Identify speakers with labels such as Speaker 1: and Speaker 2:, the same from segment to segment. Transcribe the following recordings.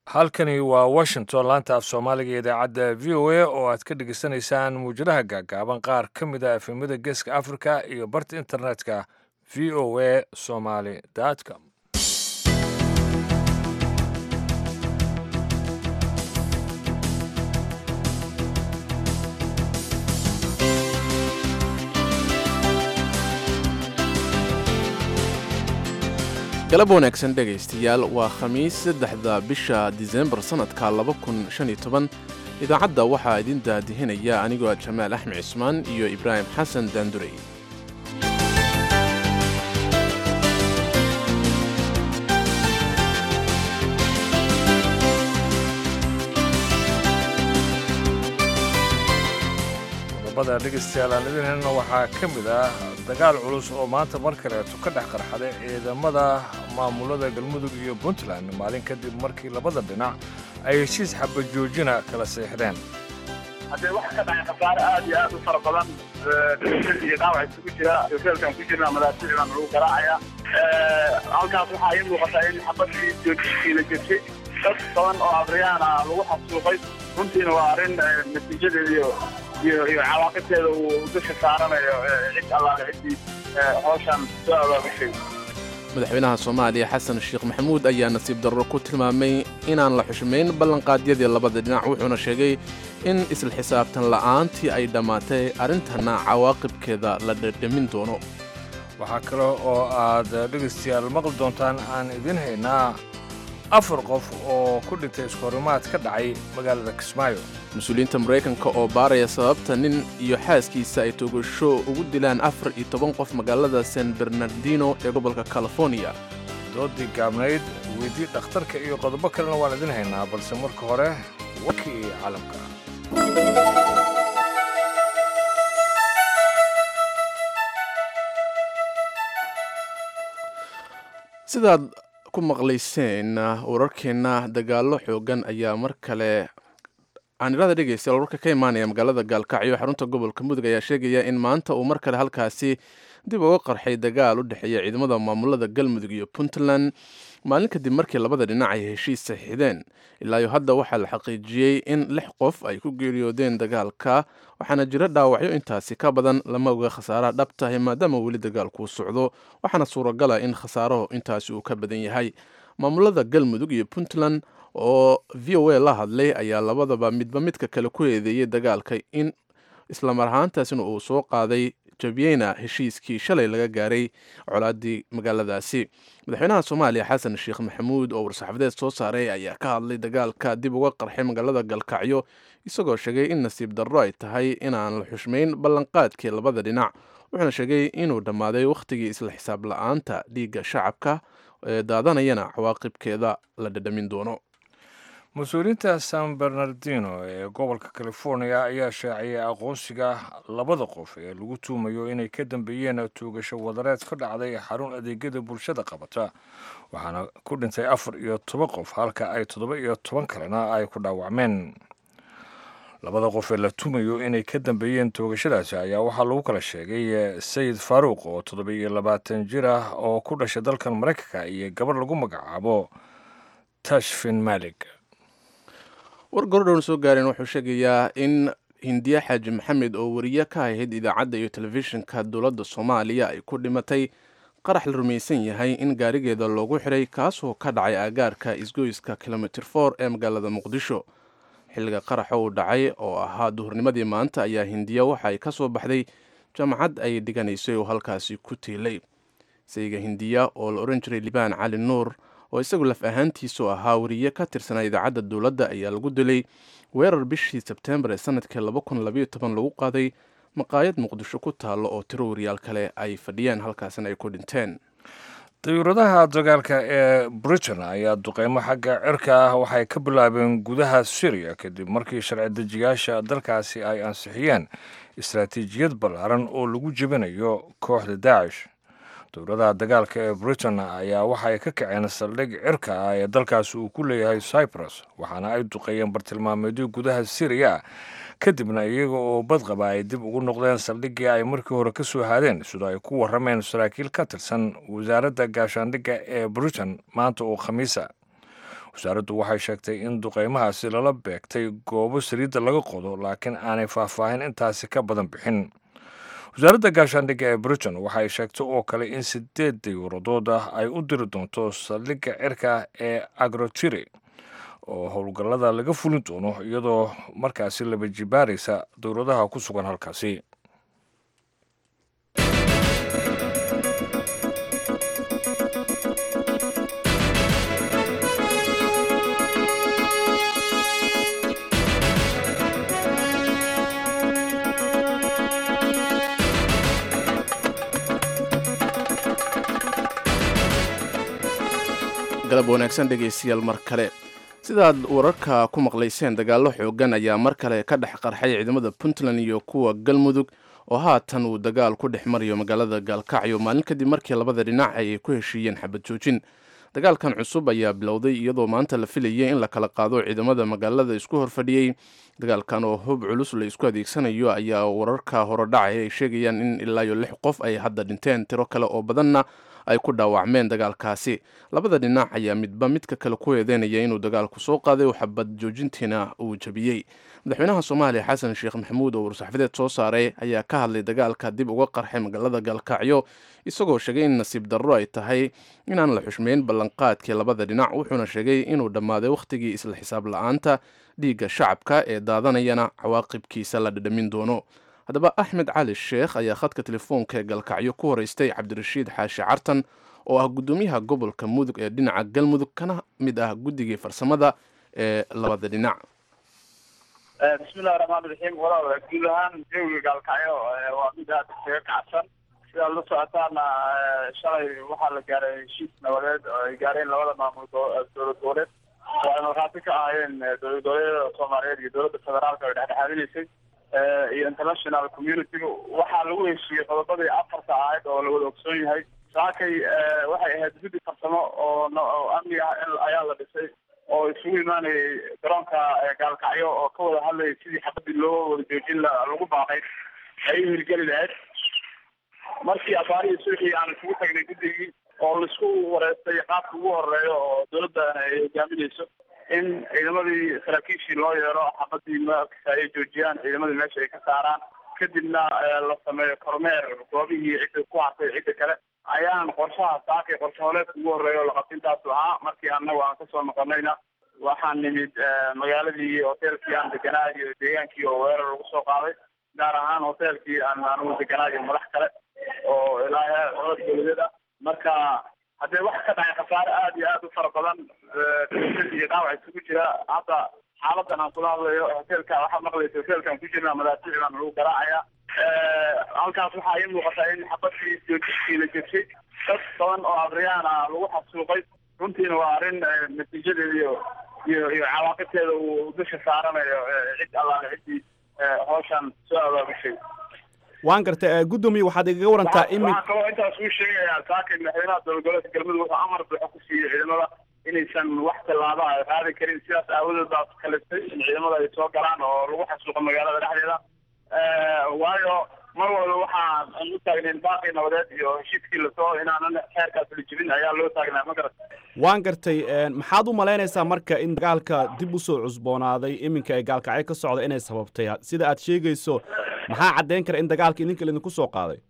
Speaker 1: halkani waa washington laanta af soomaaliga iyo idaacadda v o a oo aad ka dhegeysanaysaan muujadaha gaagaaban qaar ka mid a efemada geeska africa iyo barta internetka v o a somaly com
Speaker 2: galab wanaagsan dhegaystayaal waa khamiis saddexda bisha disembar sannadka laba kun shan iyo toban idaacadda waxaa idin daadihinaya anigoo jamaal axmed cismaan iyo ibraahim xasan daandurey
Speaker 1: qodobada dhegaystayaal aan idin helna waxaa ka mid ah dagaal culus oo maanta mar kaleeto ka dhex qarxaday ciidamada maamulada galmudug iyo puntland maalin kadib markii labada dhinac ay heshiis xabajoojina kala seexdeen
Speaker 3: haddee waxa ka dhacay khasaare aad iyo aad u fara badan dhimasho iyo dhaawac isugu jira hoteelkan ku jirna madaafiic baan lagu garaacaya halkaas waxaa ii muuqataa in xabadii joojintii la jirtay dad badan oo afriyaan ah lagu xasuuqay runtiina waa arrin natiijadeeda iyo iyo iyo cawaaqibteeda uu dusha saaranayo cid allaale ciddii hawshan soo abaabushay
Speaker 2: madaxweynaha soomaaliya xasan sheekh maxamuud ayaa nasiib darro ku tilmaamay inaan la xushmayn ballanqaadyadii labada dhinac wuxuuna sheegay in isla xisaabtan la'aantii ay dhammaatay arrintana cawaaqibkeeda la dhedhamin doono
Speaker 1: waxaa kale oo aad dhegaystayaal maqli doontaan aan idin haynaa afar qof oo ku dhintay iskahorimaad ka dhacay magaalada kismaayo
Speaker 2: mas-uuliyiinta maraykanka oo baaraya sababta nin iyo xaaskiisa ay togasho ugu dilaan afar iyo toban qof magaalada san bernardino ee gobolka californiya
Speaker 1: doodii gaabnayd weydii dhakhtarka iyo qodobo kalena waan idin haynaa balse marka hore warkii caalamka
Speaker 2: sidaad ku maqlayseen wararkeenna dagaallo xoogan ayaa mar kale aanirada dhegaystayaal warka ka imaanaya magaalada gaalkacyo xarunta gobolka mudug ayaa sheegaya in maanta uu mar kale halkaasi dib uga qarxay dagaal u dhexeeya ciidamada maamulada galmudug iyo puntland maalin kadib markii labada dhinac ay heshiis saxiixdeen ilaayo hadda waxaa la xaqiijiyey in lix qof ay ku geeriyoodeen dagaalka waxaana jira dhaawacyo intaasi ka badan lama oga khasaaraha dhabtahay maadaama weli dagaalkuu socdo waxaana suuragala in khasaarahu intaasi uu ka badan yahay maamulada galmudug iyo puntland oo v o a la hadlay ayaa labadaba midba midka kale ku eedeeyey dagaalka in islamar ahaantaasina uu soo qaaday jabiyeyna heshiiskii shalay laga gaaray colaadii magaaladaasi madaxweynaha soomaaliya xasan sheekh maxamuud oo war-saxaafadeed soo saaray ayaa ka hadlay dagaalka dib uga qarxay magaalada galkacyo isagoo sheegay in nasiib darro ay tahay inaan la xushmayn ballanqaadkii labada dhinac wuxuuna sheegay inuu dhammaaday wakhtigii isla xisaab la-aanta dhiigga shacabka ee daadanayana cawaaqibkeeda la dhadhamin doono
Speaker 1: mas-uuliyiinta san bernardino ee gobolka california ayaa shaaciyay aqoonsiga labada qof ee lagu tuumayo inay ka dambeeyeen tuugasho wadareed ka dhacday xarun adeegyada bulshada qabata waxaana ku dhintay afar iyo toban qof halka ay toddoba iyo toban kalena ay ku dhaawacmeen labada qof ee la tuumayo inay ka dambeeyeen toogashadaasi ayaa waxaa lagu kala sheegay sayid faaruuq oo toddoba iyo labaatan jir ah oo ku dhashay dalkan maraykanka iyo gabar lagu magacaabo tashfin malik
Speaker 2: war gorodhown soo gaareen wuxuu sheegayaa in hindiye xaaji maxamed oo wariye ka ahayd idaacadda iyo telefishinka dowladda soomaaliya ay ku dhimatay qarax la rumaysan yahay in gaarigeeda loogu xiray kaasoo ka dhacay aagaarka isgoyska kilomitr for ee magaalada muqdisho xilliga qaraxa uu dhacay oo ahaa duhurnimadii maanta ayaa hindiya waxa ay ka soo baxday jaamacad ay dhiganaysay oo halkaasi ku tiilay sayga hindiya oo la odhan jiray libaan cali nuur oo isagu laf ahaantiisu ahaa wariye ka tirsanaa idaacadda dowladda ayaa lagu dilay weerar bishii sebteembar ee sanadkii lagu qaaday maqaayad muqdisho ku taallo oo tiro wariyaal kale ay fadhiyeen halkaasina ay ku dhinteen
Speaker 1: dayuuradaha dagaalka ee britain ayaa duqeymo xagga cirka ah waxay ka bilaabeen gudaha syriya kadib markii sharci dejiyaasha dalkaasi ay ansixiyeen istaraatiijiyad ballaaran oo lagu jebinayo kooxda daacish dowladaha dagaalka ee britain ayaa waxay ka kaceen saldhig cirka ah ee dalkaasi uu ku leeyahay cyprus waxaana ay duqeeyeen bartilmaameedyo gudaha syriya kadibna iyaga oo badqaba ay dib ugu noqdeen saldhiggii ay markii hore ka soo haadeen sida ay ku warrameen saraakiil ka tirsan wasaaradda gaashaandhigga ee britain maanta oo khamiisa wasaaraddu waxay sheegtay in duqeymahaasi lala beegtay goobo saliidda laga qodo laakiin aanay faahfaahin intaasi ka badan bixin wasaaradda gaashaandhigga ee britain waxay sheegtay oo kale in sideed dayuuradood ah ay u diri doonto saldhigga cirka ee agrotiri oo howlgallada laga fulin doono iyadoo markaasi laba jibaaraysa dowladaha ku sugan halkaasi
Speaker 2: galab wanaagsan dhegaystayaal mar kale sidaad wararka ku maqlayseen dagaallo xoogan ayaa mar kale ka dhex qarxay ciidamada puntland iyo kuwa galmudug oo haatan uu dagaal ku dhex marayo magaalada gaalkacyo maalin kadib markii labada dhinac ay ku heshiiyeen xabad joojin dagaalkan cusub ayaa bilowday iyadoo maanta la filayay in la kala qaado ciidamada magaalada isku horfadhiyey dagaalkan oo hub culus la isku adeegsanayo ayaa wararka horodhacay ay sheegayaan in ilaa iyo lix qof ay hadda dhinteen tiro kale oo badanna ay ku dhaawacmeen dagaalkaasi labada dhinac ayaa midba midka kale ku eedeynaya inuu dagaalku soo qaaday oo xabad joojintiina uu jabiyey madaxweynaha soomaaliya xasan sheekh maxamuud oo war-saxafadeed soo saaray ayaa ka hadlay dagaalka dib uga qarxay magaalada gaalkacyo isagoo sheegay in nasiib darro ay tahay inaan la xushmeyn ballanqaadkii labada dhinac wuxuuna sheegay inuu dhammaaday wakhtigii isla xisaab la-aanta dhiigga shacabka ee daadanayana cawaaqibkiisa la dhadhamin doono haddaba axmed cali sheekh ayaa khadka telefoonka ee galkacyo ku horeystay cabdirashiid xaashi cartan oo ah guddoomiyaha gobolka mudug ee dhinaca galmudug kana mid ah guddigii farsamada ee labada dhinac
Speaker 3: bismillahi raxmaan raxiim walaal guud ahaan jawiga gaalkacyo waa mid aada isaga kacsan sidaad la socotaana shalay waxaa la gaaray heshiis nabadeed oo ay gaareen labada maamul dowlad goboleed oo ay markhaati ka ahaayeen dowlad goboleedyada soomaaliyeed iyo dowladda federaalka ay dhexdhexaadinaysay iyo international community waxaa lagu heshiiyey qodobadii afarta ahayd oo la wada ogsoon yahay saakay waxay ahayd guddi farsamo oo amni ah ayaa la dhisay oo isugu imaanayay garoonka gaalkacyo oo ka wada hadlayay sidii xabadii loo wada joojin lagu baaqay ay u hirgeli lahayd markii abaarihii suuxii aan isugu tagnay guddigii oo laisku wareystay qaabka ugu horeeyo oo dowladda ay hogaaminayso in ciidamadii saraakiishii loo yeero xabadii markasa ay joojiyaan ciidamadii meesha ay ka saaraan kadibna la sameeyo kormeer goobihii cidda ku hartay cidda kale ayaan qorshaha saakay qorshe holeedka ugu horeeya oo laqabtintaasu ahaa markii annagu aan kasoo noqonayna waxaan nimid magaaladii hoteelkii aan deganaa iyo deegaankii oo weerar lagu soo qaaday gaar ahaan hoteelkii aan anugu deganaa iyo madax kale oo ilaa heer codod dowladeed ah marka haddee waxa ka dhacay khasaare aada iyo aada u fara badan iyo dhaawac isugu jira hadda xaaladan aan kula hadlayo hoteelka waxaad maqlaysa hoteelkaan ku jirna madaafiic baan lagu garaacaya halkaas waxaa ii muuqataa in xabadkii joojistii la jebshay dad badan oo abriyaan ah lagu xasuuqay runtiina waa arrin natiijadeeda iyo iyo iyo cawaaqibteeda uu dusha saaranayo cid allaale ciddii hawshan soo abaabushay
Speaker 4: waan gartay guddoomiye waxaad igaga warantaa imin
Speaker 3: waxaan kaloo intaas uu sheegayaa saakay madaxweynaha dowlad goboleedka galmudug wuxuu amar buuxa ku siiyey ciidamada inaysan wax tallaaba ay qaadi karin sidaas aawadeed baa kalistay in ciidamada ay soo galaan oo lagu xasuuqo magaalada dhexdeeda waayo mar walba waxaan u taagnayn baaqii nabadeed iyo heshiiskii lasoo inaanan xeerkaas la jibin ayaa loo taagnaa ma garat
Speaker 4: waan gartay maxaad u malaynaysaa marka in dagaalka dib usoo cusboonaaday iminka ee gaalkacyo ka socda inay sababtay sida aad sheegayso maxaa caddayn kara in dagaalka idinka laydinku soo qaaday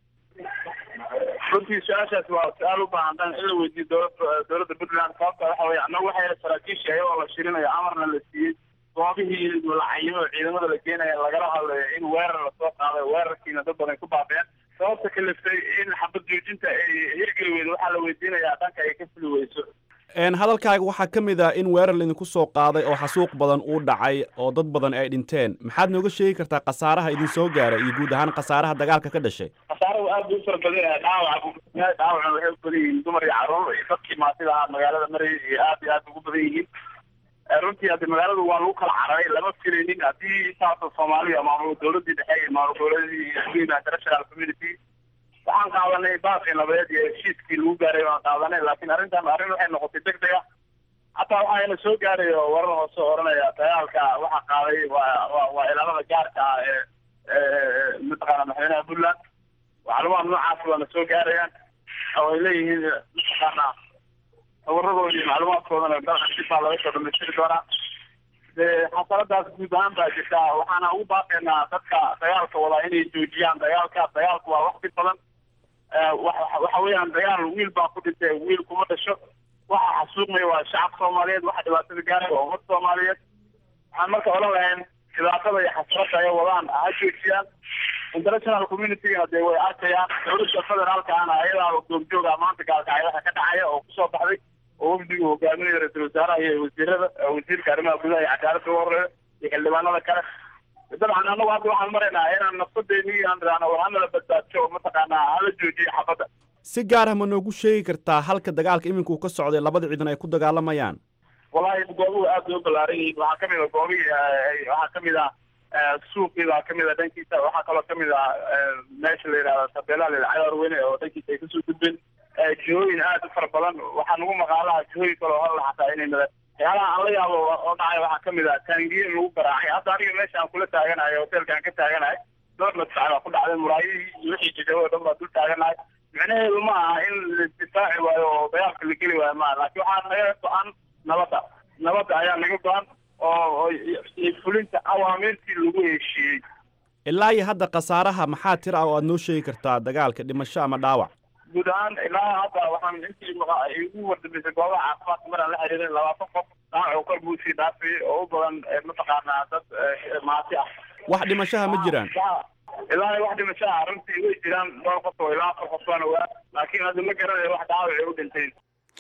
Speaker 3: runtii su-aashaas waa su-aal u baahan in la weydiiyo dowlada dowladda puntland sababta waxa weye annagu waxay saraakiishii ayagoo la shirinayo amarna la siiyey goobihii la cayimo ciidamada la geenaya lagala hadlayo in weerar lasoo qaaday weerarkiina dad badan ku baabeen sababta kaliftay in xabad joojinta ay hirgeli weydo waxaa la weydiinayaa dhanka ay ka fuli weyso
Speaker 4: hadalkaaga waxaa ka mid ah in weerar laydinku soo qaaday oo xasuuq badan uu dhacay oo dad badan ay dhinteen maxaad nooga sheegi kartaa khasaaraha idin soo gaaray iyo guud ahaan khasaaraha dagaalka ka dhashay
Speaker 3: khasaaradu aad buu u fara badan yahay dhaawaca dhaawacna waxay u badan yihiin dumar iyo carruur iyo dadkii maatida ahaa magaalada marayay iyo aad iyo aad ugu badan yihiin runtii haddi magaaladu waa lagu kala cararay lama filaynin haddii intaasoo soomaaliya maamul dowladii dhexe iyo maamul goboleedii iyo international community waxaan qaadanay baaqii nabadeed iyo heshiiskii lagu gaaray waan qaadanay laakiin arrintan arrin waxay noqotay deg deg ah hataa waxayna soo gaaray oo warar hoose oranaya dagaalka waxaa qaaday waa waa ilaalada gaarka ah ee mataqaana madaxweynaha puntland macluumaad noocaas waana soo gaarayaan oo ay leeyihiin mataqaana tabaradooda iyo macluumaadkoodana dalka dib baa laga soo dhamaystiri doonaa dee xasaladaas guud ahaan baa jirta waxaana ugu baaqaynaa dadka dagaalka wadaa inay joojiyaan dagaalka dagaalku waa waqti badan waxa weeyaan dagaal wiil baa ku dhintay wiil kuma dhasho waxa xasuuqmaya waa shacab soomaaliyeed waxa dhibaatada gaaraya waa ummad soomaaliyeed waxaan marka odhan lahayn dhibaatada iyo xasrada ay wadaan ha joojiyaan international communitygana dee way arkayaan dowladda federaalkaana ayadaa goobjooga maanta gaalkacyaha ka dhacaya oo kusoo baxday oo wafdigu hogaaminaya ra-iisul wasaaraha iyo wasiirada wasiirka arrimaha gudaha iyo cadaaladda uga horeeya iyo xildhibaanada kale dabcan annagu hadda waxaan maraynaa inaan nafsadeeni aan raano war hanala badbaadso oo mataqaanaa hala joojiyo xabadda
Speaker 4: si gaar ah ma noogu sheegi kartaa halka dagaalka iminka uu ka socday labada ciidan ay ku dagaalamayaan
Speaker 3: wallahi goobuhu aad bay u ballaaran yihiin waxaa kamid a goobihii waxaa kamid ah suuqii baa kamid a dhankiisa waxaa kaloo kamid ah meesha la yidhahda tabeelaha la yidhahda cagaar weyne oo dhankiisa ay kasoo gudbeen jihooyin aad u fara badan waxaa nagu maqaalaha jihooyin kaloo hor laxataa inay mada waxyaalaha aan la yaabo oo dhacay waxaa kamid ah taangiye in lagu garaacay hadda aniga meesha aan kula taaganahay hotelka aan ka taaganahay dhowr madfac baa ku dhacday muraayihii iyo wixii jajabo oo dhan baa dul taaganahay micnaheedu ma aha in la difaaci waayo oo dagaalka la geli waayo maaha laakiin waxaa naga go-an nabadda nabadda ayaa naga go-an oo fulinta awaamiirtii lagu heshiiyey
Speaker 4: ilaa iyo hadda khasaaraha maxaa tira ah oo aad noo sheegi kartaa dagaalka dhimasho ama dhaawac
Speaker 3: guud ahaan ilaa hadda waxaan intii igu wardambeysay goobaha caafimaadka maraan la xiriirin labaatan qof dhaawac kor buu sii dhaafay oo u badan mataqaanaa dad maati ah
Speaker 4: wax dhimashaha ma jiraan
Speaker 3: ilaa wax dhimashaha runtii way jiraan dhowr qof oo ilaa afar qof baan ogaa laakiin hadda ma garanayo wax dhaawac ay u dhinteen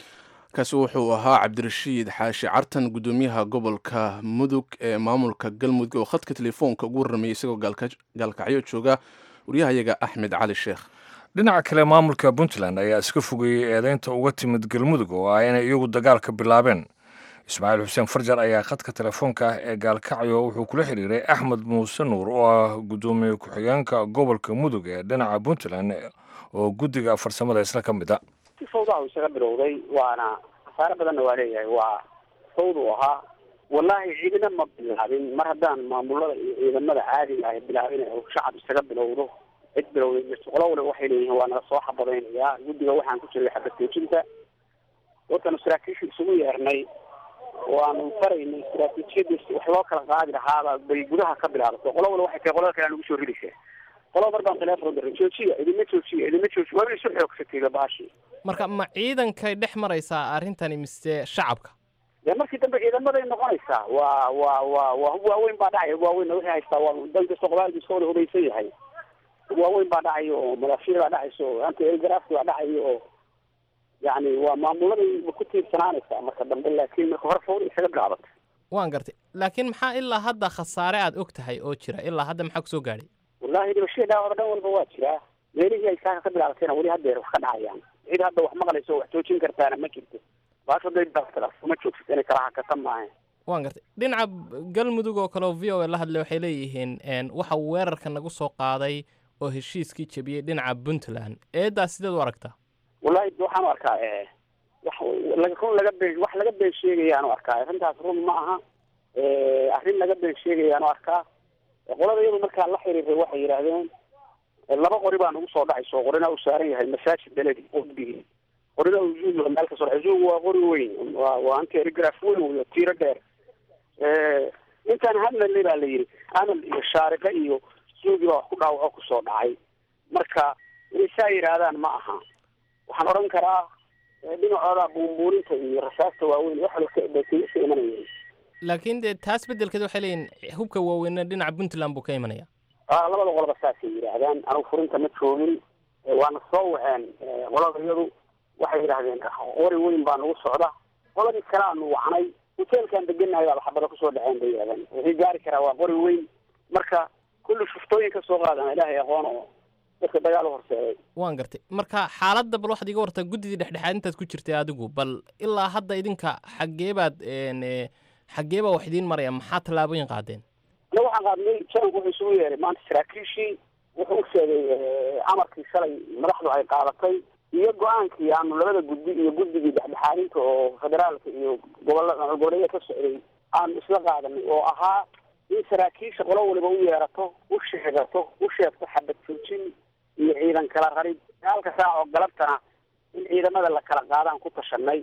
Speaker 2: kaasi wuxuu ahaa cabdirashiid xaashi cartan guddoomiyaha gobolka mudug ee maamulka galmudug oo khadka telefoonka ugu warramayay isagoo gaalkacyo jooga waryahayaga axmed cali sheekh
Speaker 1: dhinaca kale maamulka puntland ayaa iska fogeeyey eedeynta uga timid galmudug oo ah inay iyagu dagaalka bilaabeen ismaaciil xuseen farjar ayaa khadka telefoonka ee gaalkacyo wuxuu kula xiriiray axmed muuse nuur oo ah guddoomiye ku-xigeenka gobolka mudug ee dhinaca puntland oo guddiga farsamada isla ka mid a
Speaker 5: si fawdaa isaga bilowday waana khasaare badanna waa leeyahay waa fawd uu ahaa wallaahi ciidana ma bilaabin mar haddaan maamulada iyo ciidamada caadiga ah bilaabin oo shacab isaga bilowdo cid bilowday jirto qolo waliba waxay leeyihiin waa naga soo xabadaynayaa guddiga waxaan ku jiray xabadteejinta wadkanu saraakiisha isugu yeernay waanu faraynay istaraatiijiyadii wax loo kala qaadi lahaaba bay gudaha ka bilaabato qolo waliba waxay tahay qolada kale aan ugu soo ridaysa qolo mar baan teleefon diray joojiya idinma joojiya idinma joojiya waa isu xoogsatayba baashi
Speaker 6: marka ma ciidankay dhex maraysaa arrintani mise shacabka
Speaker 5: dee markii dambe ciidamaday noqonaysaa waa waa waa waa hub waaweyn baa dhacaya hub waaweynna waxay haystaa waa dan kasta qobaalka iska wada hudaysan yahay hub waaweyn baa dhacayo oo madaafiir baa dhacayso oo anti elgrafki baa dhacayo oo yacni waa maamuladay ku tiirsanaanaysaa marka dambe laakiin marka hore fawda isaga bilaabatay
Speaker 6: waan gartay laakiin maxaa ilaa hadda khasaare aad og tahay oo jira ilaa hadda maxaa kusoo gaadhay
Speaker 5: wallahi dhibashada dhaawac dhan walba waa jiraa meelihii ay saaka ka bilaabatayna weli haddeer wax ka dhacayaan cid hadda wax maqlayso oo wax joojin kartaana ma jirto baas hadday bilaabatay kuma joogsato inay kala hakata maahan
Speaker 6: waan gartay dhinaca galmudug oo kale oo v o a la hadlay waxay leeyihiin waxa weerarka nagu soo qaaday oo heshiiskii jebiyey dhinaca puntland eedaas sideed u aragtaa
Speaker 5: wallahi waxaan u arkaa wax run laga been wax laga been sheegayaan u arkaa arrintaas run ma aha arrin laga been sheegayaan u arkaa qolada iyadu markaa la xiriiray waxay yidhaahdeen laba qori baa nagu soo dhacayso qorina uu saaran yahay masaajid beledi qudbigii qorina uu zuug meel ka soo dhacay zuug waa qori weyn waa waa anti telegraph weyn wey tiiro dheer intaan hadlalay baa la yidhi amal iyo shaariqe iyo zuugi baa wax ku dhaawaco kusoo dhacay marka inay saa yidhaahdaan ma aha waxaan odhan karaa dhinacooda buunbuuninta iyo rasaasta waaweyn wax walba ka imanayeen
Speaker 6: laakiin dee taas beddelkeed waxay leeyihin hubka waaweynna dhinaca puntland buu ka imanaya
Speaker 5: labada qoloba saasay yidhaahdaan anugu furinta ma joogin waana soo waceen qolada iyadu waxay yidhaahdeen qori weyn baa nagu socda qoladii kale aanu wacnay hoteelkaan deganahay baa xabada kusoo dhaceen bay yidhahdeen wixii gaari karaa waa qori weyn marka kulli shuftooyin ka soo qaadana ilaahay aqoon oo dadka dagaal u horseeday
Speaker 6: waan gartay marka xaaladda bal waxaad iga wartaa guddidii dhexdhexaad intaad ku jirtay adigu bal ilaa hadda idinka xaggee baad xaggee baa wax idiin maraya maxaa tallaabooyin qaadeen
Speaker 5: ana waxaan qaadnay jananku wuxuu isugu yeeray maanta saraakiishii wuxuu u sheegay amarkii shalay madaxdu ay qaadatay iyo go-aankii aanu labada guddi iyo guddigii dhexdhexaadinta oo federaalka iyo gobolla goboleeya ka socday aanu isla qaadanay oo ahaa in saraakiisha qolo waliba u yeerato u sheegato u sheegto xabad joojin iyo ciidan kala rarid halka saac oo galabtana in ciidamada la kala qaadaan ku tashanay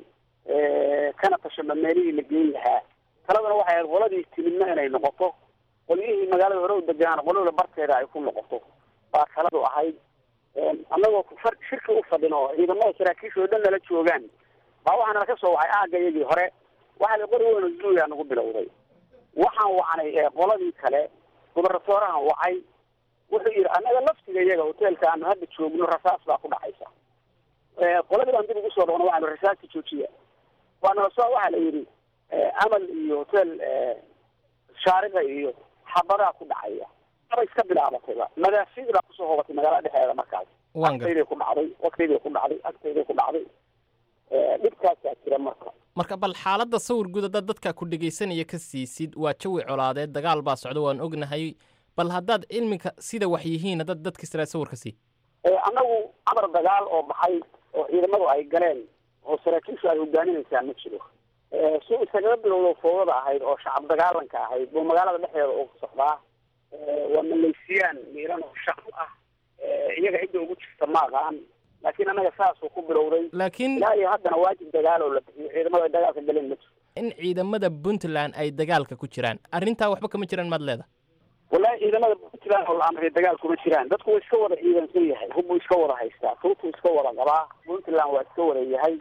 Speaker 5: kana tashaba meelihii la geyn lahaa taladana waxay ahayd qoladii timidna inay noqoto qolyihii magaalada hore u degaan qolada barteeda ay ku noqoto baa taladu ahayd annagoo far shirki u fadhino ciidamada saraakiisha oo dhan nala joogaan baa waxaa nala ka soo wacay aagga iyagii hore waxaa la qori weyno zuuya nagu bilowday waxaan wacnay qoladii kale gubernatoorahan wacay wuxuu yidhi annaga laftiga iyaga hoteelka aanu hadda joogno rasaas baa ku dhacaysa qoladii baan dib ugu soo dhaqno waxaanu rasaasta joojiya waana so waxaa la yidhi amal iyo hotel shaariqa iyo xabadaa ku dhacaya aba iska bilaabatayba madaafiic baa kusoo hobatay magaalada dhexdeeda markaas
Speaker 6: waan gar
Speaker 5: agtayday ku dhacday waqtayday ku dhacday agtayday ku dhacday dhibkaasaa jira marka
Speaker 6: marka bal xaaladda sawir guud haddaad dadka ku dhegaysanaya ka siisid waa jawi colaadeed dagaal baa socda waan ognahay bal haddaad cilmiga sida wax yihiin haddaad dadka israa sawirka sii
Speaker 5: annagu amar dagaal oo baxay oo ciidamadu ay galeen oo saraakiishu ay hogaaminaysaa ma jiro si isagaga bilowdo foodada ahayd oo shacab dagaalanka ahayd buu magaalada dhexdeeda ugu socdaa waa maleysiyaan miiran oo shacab ah iyaga cidda ugu jirta ma aqaan laakiin annaga saasuu ku bilowday
Speaker 6: laakiin
Speaker 5: ilaa iyo haddana waajib dagaal oo la bixiyo ciidamada ay dagaalka galeen ma jiro
Speaker 6: in ciidamada puntland ay dagaalka ku jiraan arrintaa waxba kama jiraan maad leeda
Speaker 5: wallahi ciidamada puntland oo la amray dagaal kuma jiraan dadku waa iska wada ciidansan yahay hubbuu iska wada haystaa tuutuu iska wada qabaa puntland waa iska wada yahay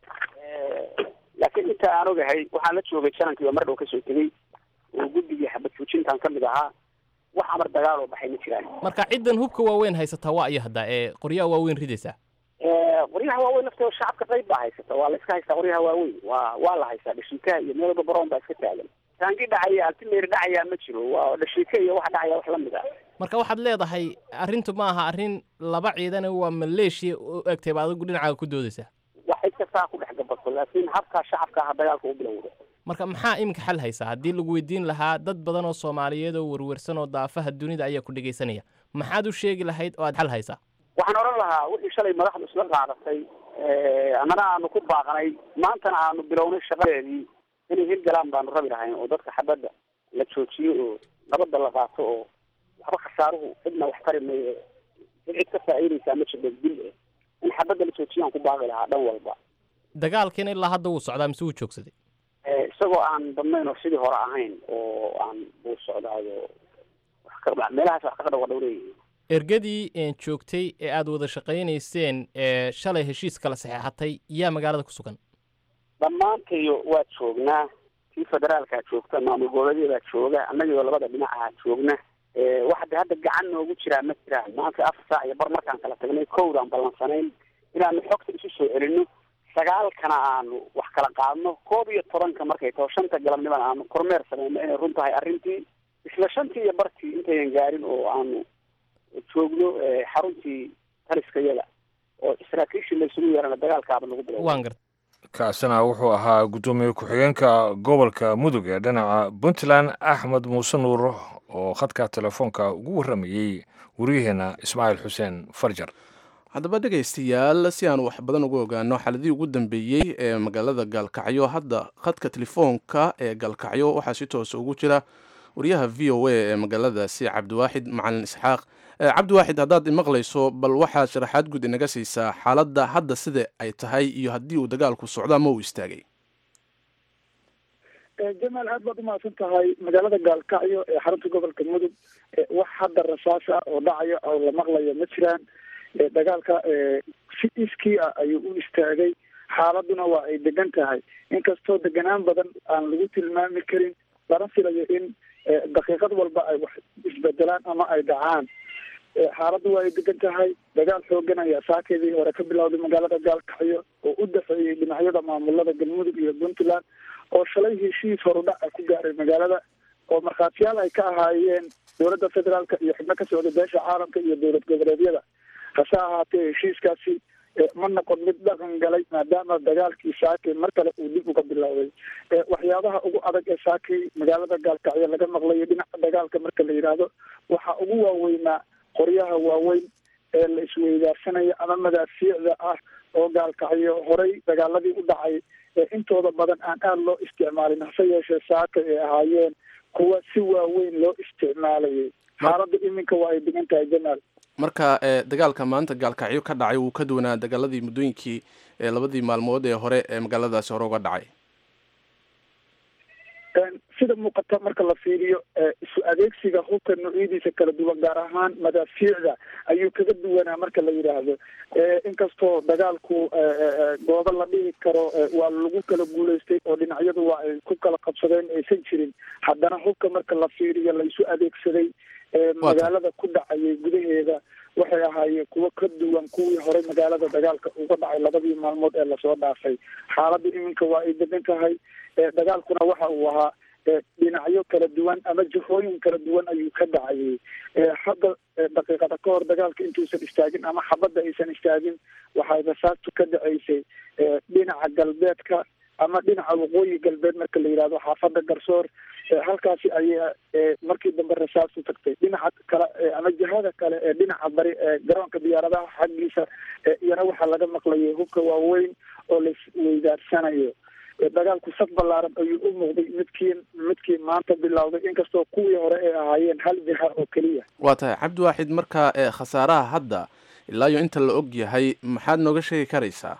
Speaker 5: laakiin inta aan ogahay waxaan la joogay janankii oo mar dhow kasoo tegey oo guddigii xabad joojintan ka mid ahaa wax amar dagaal oo baxay ma jiraan
Speaker 6: marka ciddan hubka waaweyn haysataa waa iyo hadda ee qoryaha waaweyn ridaysaa
Speaker 5: qoryaha waaweyn laftooda shacabka qayb baa haysata waa la iska haystaa qoryaha waaweyn waa waa la haystaa dhashiikaha iyo meel walba baroon baa iska taagan taangi dhacaya altimeeri dhacayaa ma jiro waa dhashiika iyo waxa dhacaya wax lamid ah
Speaker 6: marka waxaad leedahay arrintu ma aha arrin laba ciidane waa maleeshiya u egtay ba adigu dhinacaaga ku doodaysaa
Speaker 5: wax cid kastaa ku dhex gabato laakiin habkaa shacabka aha dagaalka u bilowda
Speaker 6: marka maxaa iminka xal haysaa haddii lagu weydiin lahaa dad badan oo soomaaliyeed oo werwersan oo daafaha dunida ayaa ku dhegaysanaya maxaad u sheegi lahayd oo aad xal haysaa
Speaker 5: waxaan odhan lahaa wixii shalay madaxdu isla qaadatay annana aanu ku baaqnay maantana aanu bilownay shaqadeedii inay hirgalaan baanu rabi lahayn oo dadka xabadda la joojiyo oo nabadda la qaato oo waxba khasaaruhu cidna wax tari mayo cid cid ka faa'iidaysaa ma jirto dil eh in xabadda la joojiyaan ku baaqi lahaa dhan walba
Speaker 6: dagaalkiina ilaa hadda wuu socdaa mise wuu joogsaday
Speaker 5: isagoo aan badnayn oo sidii hore ahayn oo aan buu socdaayo wax ka meelahaas wax kaga dhawa dhowleeyihiin
Speaker 6: ergadii een joogtay ee aad wada shaqaynayseen ee shalay heshiis kala saxeexatay yaa magaalada ku sugan
Speaker 5: dhammaantayo waa joognaa kii federaalkaa joogta maamul goboleedyadaa jooga annagioo labada dhinac ahaa joogna waxa de hadda gacan noogu jiraa ma jiraan maanta afar saac iyo bar markaan kala tagnay kowdaan ballansanayn inaanu xogta isu soo celino sagaalkana aanu wax kala qaadno koob iyo tobanka markay taho shanta galabnimana aanu kormeer sameyno inay run tahay arrintii isla shantii iyo bartii intayan gaarin oo aanu joogno xaruntii taliska yaga oo saraakiishii laysugu yeerana dagaalkaaba nagu bilow
Speaker 6: waan garta
Speaker 1: kaasina wuxuu ahaa guddoomiye ku-xigeenka gobolka mudug ee dhinaca puntland axmed muuse nuur oo khadka telefoonka ugu warramayey waryaheena ismaaciil xuseen farjar
Speaker 2: haddaba dhegaystayaal si aan wax badan uga ogaano xaladii ugu dambeeyey ee magaalada gaalkacyo hadda khadka telefoonka ee gaalkacyo waxaa si toosa ugu jira wariyaha v o a ee magaaladaasi cabdiwaaxid macalin isxaaq cabdiwaaxid haddaad imaqlayso bal waxaad sharaxaad guud inaga siisaa xaaladda hadda sida ay tahay iyo haddii uu dagaalku socdo ama uu istaagay
Speaker 7: jamaal aad baad umahadsan tahay magaalada gaalkacyo ee xarunta gobolka mudug wax hadda rasaasa oo dhacaya oo la maqlayo ma jiraan dagaalka si iskii ah ayuu u istaagay xaaladuna waa ay degan tahay inkastoo deganaan badan aan lagu tilmaami karin lana filayo in daqiiqad walba ay wax isbedelaan ama ay dhacaan xaaladdu waa ay degan tahay dagaal xoogan ayaa saakeedii hore ka bilowday magaalada gaalkacyo oo u dafeeyey dhinacyada maamulada galmudug iyo puntland oo shalay heshiis horudhac ku gaaray magaalada oo markhaatiyaal ay ka ahaayeen dowladda federaalka iyo xubno ka socda beesha caalamka iyo dowlad goboleedyada hase ahaatee heshiiskaasi ma noqon mid dhaqan galay maadaama dagaalkii saaki mar kale uu dib uga bilowday waxyaabaha ugu adag ee saaki magaalada gaalkacyo laga maqlayo dhinaca dagaalka marka la yidhaahdo waxaa ugu waaweynaa qoryaha waaweyn ee la isweydaarsanaya ama madaafiicda ah oo gaalkacyo horey dagaaladii u dhacay ee intooda badan aan aada loo isticmaalin hase yeeshee saaka ay ahaayeen kuwa si waaweyn loo isticmaalayay xaaladda iminka waa ay degan tahay jamaal
Speaker 2: marka dagaalka maanta gaalkacyo ka dhacay wuu ka duwanaa dagaaladii muddooyinkii labadii maalmood ee hore ee magaaladaasi hore uga dhacay
Speaker 7: sida muuqata marka la fiiriyo isu adeegsiga hubka noocyadiisa kala duwan gaar ahaan madaafiicda ayuu kaga duwanaa marka la yidhaahdo inkastoo dagaalku goobo la dhihi karo waa lagu kala guulaystay oo dhinacyadu waa ay ku kala qabsadeen aysan jirin haddana hubka marka la fiiriyo la isu adeegsaday magaalada ku dhacayay gudaheeda waxay ahaayeen kuwo ka duwan kuwii horey magaalada dagaalka uga dhacay labadii maalmood ee lasoo dhaafay xaaladda iminka waa ay degan tahay dagaalkuna waxa uu ahaa dhinacyo kala duwan ama jihooyin kala duwan ayuu ka dhacayay hadda daqiiqada ka hor dagaalka intuusan istaagin ama xabadda aysan istaagin waxay rasaastu ka dhaceysay dhinaca galbeedka ama dhinaca waqooyi galbeed marka la yidhahdo xaafadda garsoor halkaasi ayaa markii dambe rasaastu tagtay dhinaca kale ama jihada kale ee dhinaca bari ee garoonka diyaaradaha xaggiisa iyana waxaa laga maqlayay hubka waaweyn oo la isweydaarsanayo dagaalku saf ballaaran ayuu u muuqday midkii midkii maanta bilowday inkastoo kuwii hore ay ahaayeen hal jiha oo keliya
Speaker 2: waa tahay cabdiwaaxid marka khasaaraha hadda ilaa iyo inta la og yahay maxaad nooga sheegi karaysaa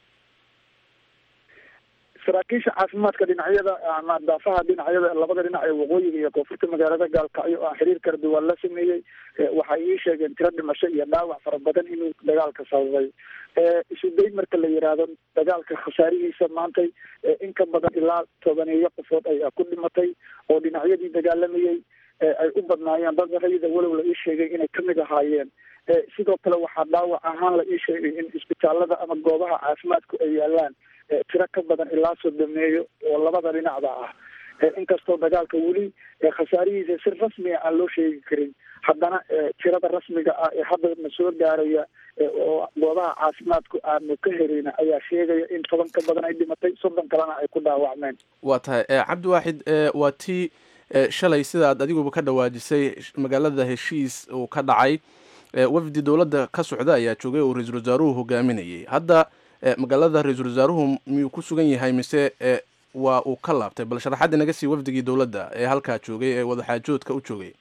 Speaker 7: saraakiisha caafimaadka dhinacyada ama daafaha dhinacyada labada dhinac ee waqooyiga iyo koonfurta magaalada gaalkacyo oo aan xiriir kala duwan la sameeyey waxay ii sheegeen tiro dhimasho iyo dhaawac fara badan inuu dagaalka sababay isu day marka la yidhaahdo dagaalka khasaarihiisa maantay in ka badan ilaa tobaneeyo qofood ayaa ku dhimatay oo dhinacyadii dagaalamayey ay u badnaayeen dad rayida walow la ii sheegay inay kamid ahaayeen sidoo kale waxaa dhaawac ahaan la ii sheegay in isbitaalada ama goobaha caafimaadku ay yaalaan tiro ka badan ilaa sodomeeyo oo labada dhinacda ah inkastoo dagaalka weli khasaarihiisa si rasmiga aan loo sheegi karin haddana tirada rasmiga ah ee hadda na soo gaaraya oo goobaha caafimaadku aanu ka helayna ayaa sheegaya in toban ka badan ay dhimatay soddon kalena ay ku dhaawacmeen
Speaker 2: waa tahay cabdiwaaxid waa tii shalay sidaad adiguba ka dhawaajisay magaalada heshiis uu ka dhacay wafdi dowladda ka socda ayaa joogay oo ra-iisul wasaaruhu hogaaminayay hadda magaalada ra-iisul wasaaruhu miyuu ku sugan yahay mise waa uu ka laabtay bal sharaxadda naga sii wafdigii dowladda ee halkaa joogay ee wadaxaajoodka u joogay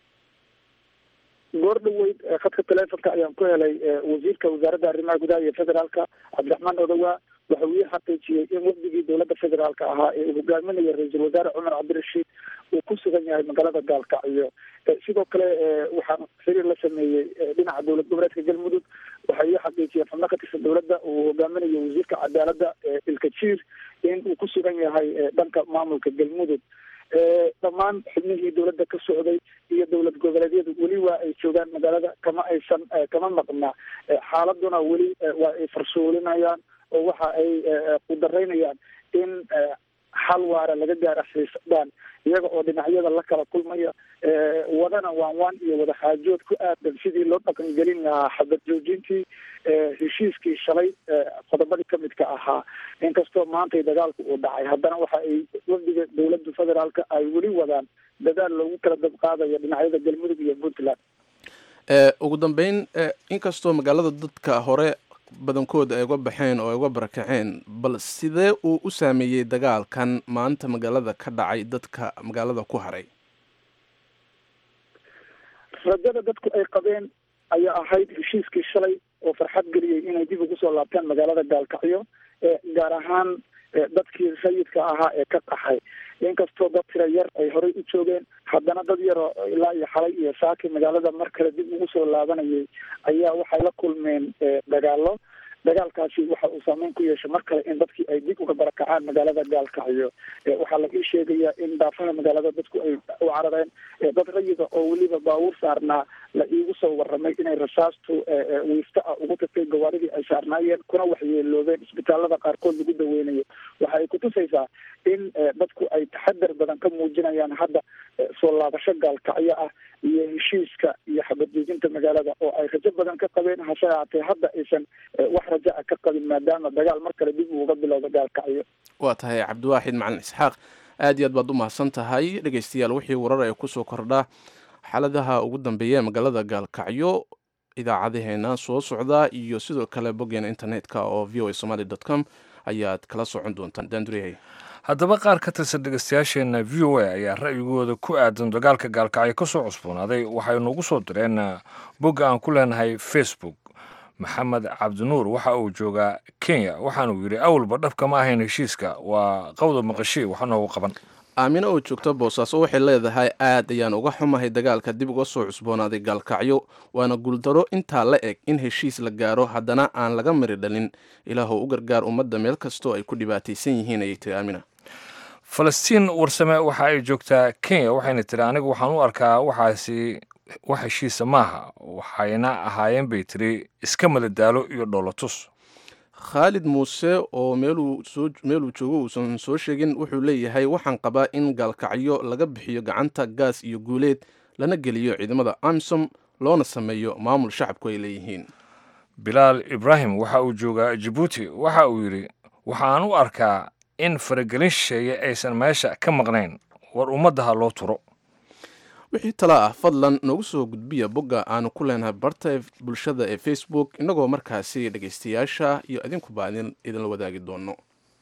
Speaker 7: goor dhaweyd khadka telefonka ayaan ku helay wasiirka wasaaradda arrimaha gudaha iyo federaalka cabdiraxmaan odowa waxa uu ii xaqiijiyey in wafdigii dowladda federaalka ahaa ee uu hogaaminaya ra-iisul wasaare cumar cabdirashiid uu ku sugan yahay magaalada gaalkacyo sidoo kale waxaan xiriir la sameeyey dhinaca dowlad goboleedka galmudug waxay ii xaqiijiyeen xubno ka tirsan dowladda uu hogaaminayo wasiirka cadaaladda ilkajiir in uu ku sugan yahay dhanka maamulka galmudug dhammaan xubnihii dowladda ka socday iyo dowlad goboleedyadu weli waa ay joogaan magaalada kama aysan kama maqna xaaladuna weli waa ay farsuulinayaan oo waxa ay qudaraynayaan in xal waara laga gaara xiisadaan iyaga oo dhinacyada la kala kulmaya wadana waan waan iyo wadaxaajood ku aadan sidii loo dhaqangelin lahaa xabad joojintii heshiiskii shalay qodobadii kamidka ahaa inkastoo maantay dagaalku uu dhacay haddana waxa ay wafdiga dowladda federaalka ay weli wadaan dadaal loogu kala dabqaadayo dhinacyada galmudug iyo puntland
Speaker 2: ugu dambeyn inkastoo magaalada dadka hore badankooda ay uga baxeen oo ay uga barakaceen bal sidee uu u saameeyey dagaalkan maanta magaalada ka dhacay dadka magaalada ku haray
Speaker 7: rajada dadku ay qabeen ayaa ahayd heshiiskii shalay oo farxad geliyey inay dib ugu soo laabtaan magaalada gaalkacyo gaar ahaan dadkii sayidka ahaa ee ka qaxay inkastoo dad tira yar ay horey u joogeen haddana dad yaroo ilaa iyo xalay iyo saaki magaalada mar kale dib ugu soo laabanayay ayaa waxay la kulmeen dagaalo dagaalkaasi waxa uu saameyn ku yeeshay mar kale in dadkii ay dib uga barakacaan magaalada gaalkacyo waxaa la ii sheegaya in daafaha magaalada dadku ay u carareen dad rayida oo weliba baabuur saarnaa la iigu soo waramay inay rasaastu wiifta ah ugu tagtay gawaaridii ay saarnaayeen kuna waxyeeloobeen isbitaalada qaarkood lagu daweynayo waxa ay kutusaysaa in dadku ay taxadar badan ka muujinayaan hadda soo laabasho gaalkacyo ah iyo heshiiska iyo xabadjoojinta magaalada oo ay rajo badan ka qabeen hase haatee hadda aysan wax rajo ah ka qabin maadaama dagaal mar kale dib uuga bilowda gaalkacyo
Speaker 2: waa tahay cabdiwaaxid macalin isxaaq aad iyo aad baad u mahadsan tahay dhegeystayaal wixii warar ee kusoo kordha xaaladaha ugu dambeeya ee magaalada gaalkacyo idaacadaheena soo socda iyo sidoo kale boggeena internetka oo v o a somaly dot com ayaad kala socon doontaan danduriyay
Speaker 1: haddaba qaar ka tirsan dhegeystayaasheenna v o a ayaa ra'yigooda ku aadan dagaalka gaalkacyo ka soo cusboonaaday waxay noogu soo direen bogga aan ku leenahay facebook maxamed cabdinuur waxa uu joogaa kenya waxaanuu yidhi awalba dhabka ma ahayn heshiiska waa qawda maqashii wax noogu qaban
Speaker 2: aamino oo joogto boosaaso waxay leedahay aad ayaan uga xumahay dagaalka dib uga soo cusboonaaday gaalkacyo waana guuldaro intaa la eg in heshiis la gaaro haddana aan laga mari dhalin ilaahou u gargaar ummadda meel kastoo ay ku dhibaataysan yihiin ayay tiri aamina
Speaker 1: falastiin warsame waxa ay joogtaa kenya waxayna tiri anigu waxaan u arkaa waxaasi wax heshiisa maaha waxayna ahaayeen bay tiri iska madadaalo iyo dhoolotus
Speaker 2: khaalid muuse oo meeluu joogo uusan soo sheegin wuxuu leeyahay waxaan qabaa in gaalkacyo laga bixiyo gacanta gaas iyo guuleed lana geliyo ciidamada amisom loona sameeyo maamul shacabku ay leeyihiin
Speaker 1: bilaal ibraahim waxa uu joogaa jabuuti waxa uu yidhi waxaan u arkaa in faragelin shisheeye aysan meesha ka maqnayn war ummaddaha loo turo
Speaker 2: wixii tala ah fadlan noogu soo gudbiya bogga aanu ku leenahay barta bulshada ee facebook innagoo markaasi dhegaystayaasha iyo idinkuba idinla wadaagi doono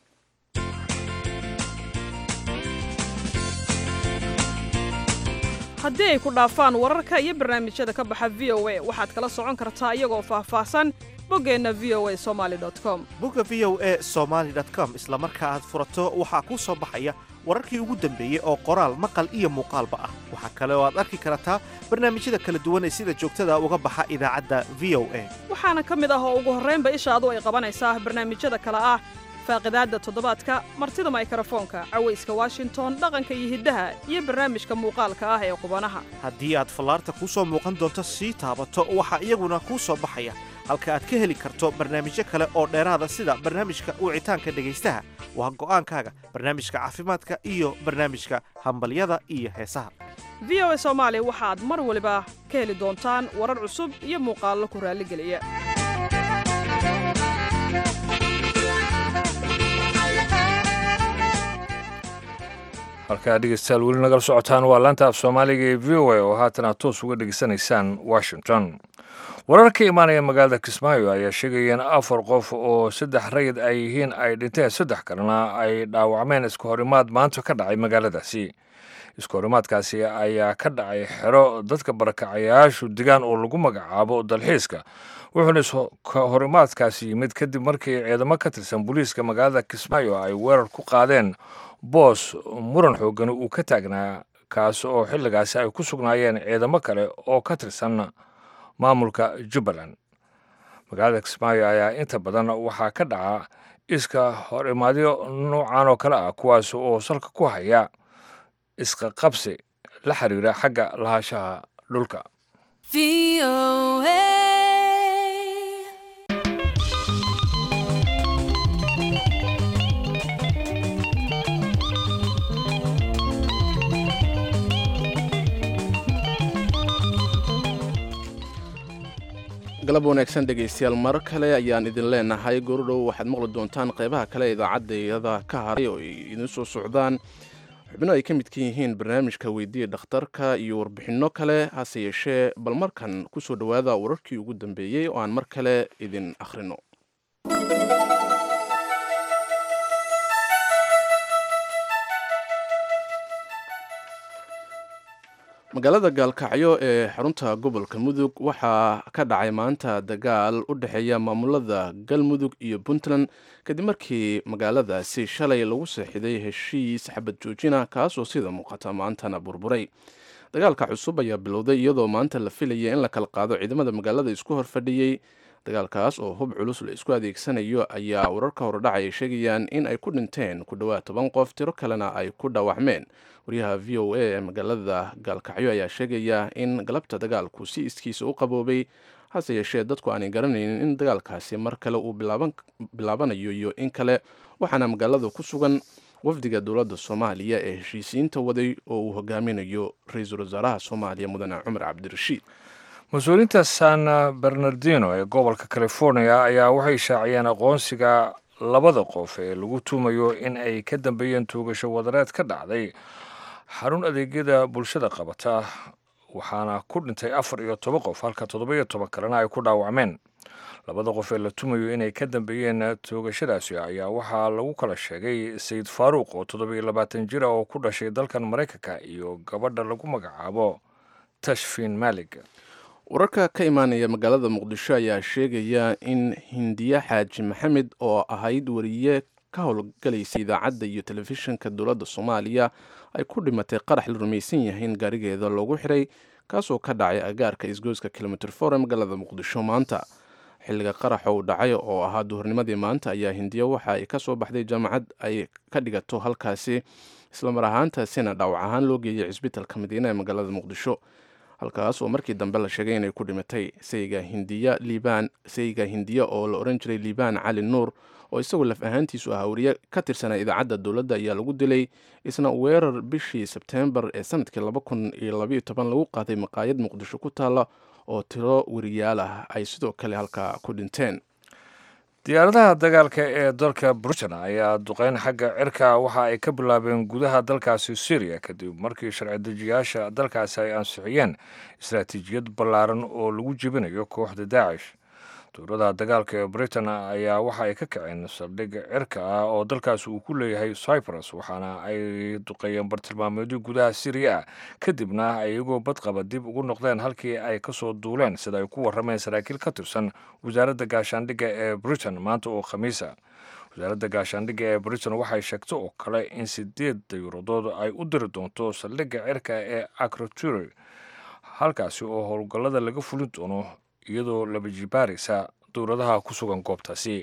Speaker 8: haddii ay ku dhaafaan wararka iyo barnaamijyada ka baxa v o a waxaad kala socon kartaa iyagoo faahfaahsan boggeenna v o a somali com
Speaker 9: bogga v o a somaali com isla marka aad furato waxaa kuu soo baxaya wararkii ugu dambeeyey oo qoraal maqal iyo muuqaalba ah waxaa kale oo aad arki kartaa barnaamijyada kala duwan ee sida joogtada uga baxa idaacadda v o a
Speaker 8: waxaana ka mid ah oo ugu horraynba ishaadu ay qabanaysaa barnaamijyada kale ah faaqidaadda toddobaadka martida maykarafoonka cawayska washington dhaqanka iyo hiddaha iyo barnaamijka muuqaalka ah ee qubanaha
Speaker 9: haddii aad fallaarta kuu soo muuqan doonto sii taabato waxaa iyaguna kuu soo baxaya halka aad ka heli karto barnaamijyo kale oo dheeraada sida barnaamijka wicitaanka dhegaystaha waa go'aankaaga barnaamijka caafimaadka iyo barnaamijka hambalyada iyo heesaha
Speaker 8: v o a soomaali waxaad mar waliba ka heli doontaan warar cusub iyo muuqaallo ku raalligeliya
Speaker 1: halkaa dhegeystayaal weli nagala socotaan waa laanta af soomaaliga ee v o a oo haatan aad toos uga dhegeysanaysaan washington warar ka imaanaya magaalada kismaayo ayaa sheegaya in afar qof oo saddex rayid ay yihiin ay dhinteen saddex kalena ay dhaawacmeen iska horimaad maanta ka dhacay magaaladaasi iska horimaadkaasi ayaa ka dhacay xero dadka barakacayaashu degaan oo lagu magacaabo dalxiiska wuxuuna iska horimaadkaasi yimid kadib markii ciidamo ka tirsan booliiska magaalada kismaayo ay weerar ku qaadeen boos muran xoogani uu ka taagnaa kaas oo xilligaasi ay ku sugnaayeen ciidamo kale oo ka tirsan maamulka jubbaland magaalada kismaayo ayaa inta badan waxaa ka dhaca iska hor imaadyo noocan oo kale ah kuwaas oo salka ku haya iska qabsi la xiriira xagga lahaanshaha dhulka
Speaker 2: galab wanaagsan dhegaystayaal marar kale ayaan idin leenahay goordhow waxaad maqli doontaan qeybaha kale idaacadayada ka haray oo ay idin soo socdaan xubno ay ka midka yihiin barnaamijka weydiiya dhakhtarka iyo warbixinno kale hase yeeshee bal markan ku soo dhowaada wararkii ugu dambeeyey oo aan mar kale idin akhrino magaalada gaalkacyo ee xarunta gobolka mudug waxaa ka dhacay maanta dagaal u dhexeeya maamulada galmudug iyo puntland kadib markii magaaladaasi shalay lagu seexiday heshiis xabad joojina kaasoo sida muuqata maantana burburay dagaalka cusub ayaa bilowday iyadoo maanta la filaya in la kala qaado ciidamada magaalada isku horfadhiyey dagaalkaas oo hub culus la isku adeegsanayo ayaa wararka horedhac ay sheegayaan in ay ku dhinteen ku dhowaad toban qof tiro kalena ay ku dhaawacmeen waryaha v o a ee magaalada gaalkacyo ayaa sheegaya in galabta dagaalku si iskiisa u qaboobay hase yeeshee dadku aanay garanaynin in dagaalkaasi mar kale uu bilaabanayo iyo in kale waxaana magaalada ku sugan wafdiga dowladda soomaaliya ee heshiisiinta waday oo uu hogaaminayo ra-iisul wasaaraha soomaaliya mudane cumar cabdirashiid
Speaker 1: mas-uuliyiinta san bernardino ee gobolka california ayaa waxay shaaciyeen aqoonsiga labada qof ee lagu tuumayo in ay ka dambeeyeen tuugasho wadareed ka dhacday xarun adeegyada bulshada qabata waxaana ku dhintay afar iyo toban qof halka toddoba iyo toban kalena ay ku dhaawacmeen labada qof ee la tumayo inay ka dambeeyeen toogashadaasi ayaa waxaa lagu kala sheegay sayid faaruuq oo toddobiyo labaatan jir ah oo ku dhashay dalkan maraykanka iyo gabadha lagu magacaabo tashfin maalig
Speaker 2: wararka ka imaanaya magaalada muqdisho ayaa sheegaya in hindiye xaaji maxamed oo ahayd wariye ka howlgalaysa idaacadda iyo telefishinka dowladda soomaaliya ay ku dhimatay qarax la rumaysan yahay in gaarigeeda loogu xiray kaasoo ka dhacay agaarka isgoyska kilomitr for ee magaalada muqdisho maanta xilliga qaraxa uu dhacay oo ahaa duhurnimadii maanta ayaa hindiya waxa ay ka soo baxday jaamacad ay ka dhigato halkaasi islamar ahaantaasina dhaawac ahaan loo geeyay cisbitalka madiina ee magaalada muqdisho halkaas oo markii dambe la sheegay inay ku dhimatay sayga hindiya liibaan sayga hindiya oo la oran jiray liibaan cali nuur oo isagoo laf ahaantiisu ahaa wariye ka tirsanaa idaacadda dowladda ayaa lagu dilay isna weerar bishii sebteembar ee sanadkii laba kun iyo labaiyo toban lagu qaaday maqaayad muqdisho ku taalla oo tiro wariyaal ah ay sidoo kale halkaa ku dhinteen
Speaker 1: diyaaradaha dagaalka ee dalka britain ayaa duqeyn xagga cirka waxa ay ka bilaabeen gudaha dalkaasi syriya kadib markii sharci dejiyaasha dalkaasi ay ansixiyeen istaraatiijiyad ballaaran oo lagu jebinayo kooxda daacish dowladaha dagaalka ee britain ayaa waxa ay ka kaceen saldhig cirka ah oo dalkaasi uu ku leeyahay cyprus waxaana ay duqeeyeen bartilmaameedyo gudaha syriya ah kadibna ay iyagoo badqaba dib ugu noqdeen halkii ay kasoo duuleen sida ay ku warrameen saraakiil ka tirsan wasaaradda gaashaandhigga ee britain maanta oo khamiisa wasaaradda gaashaandhigga ee britain waxay sheegtay oo kale in sideed dayuuradood ay u diri doonto saldhigga cirka ee acroturi halkaasi oo howlgallada laga fulin doono iyadoo laba jibaaraysa dowladaha ku sugan goobtaasi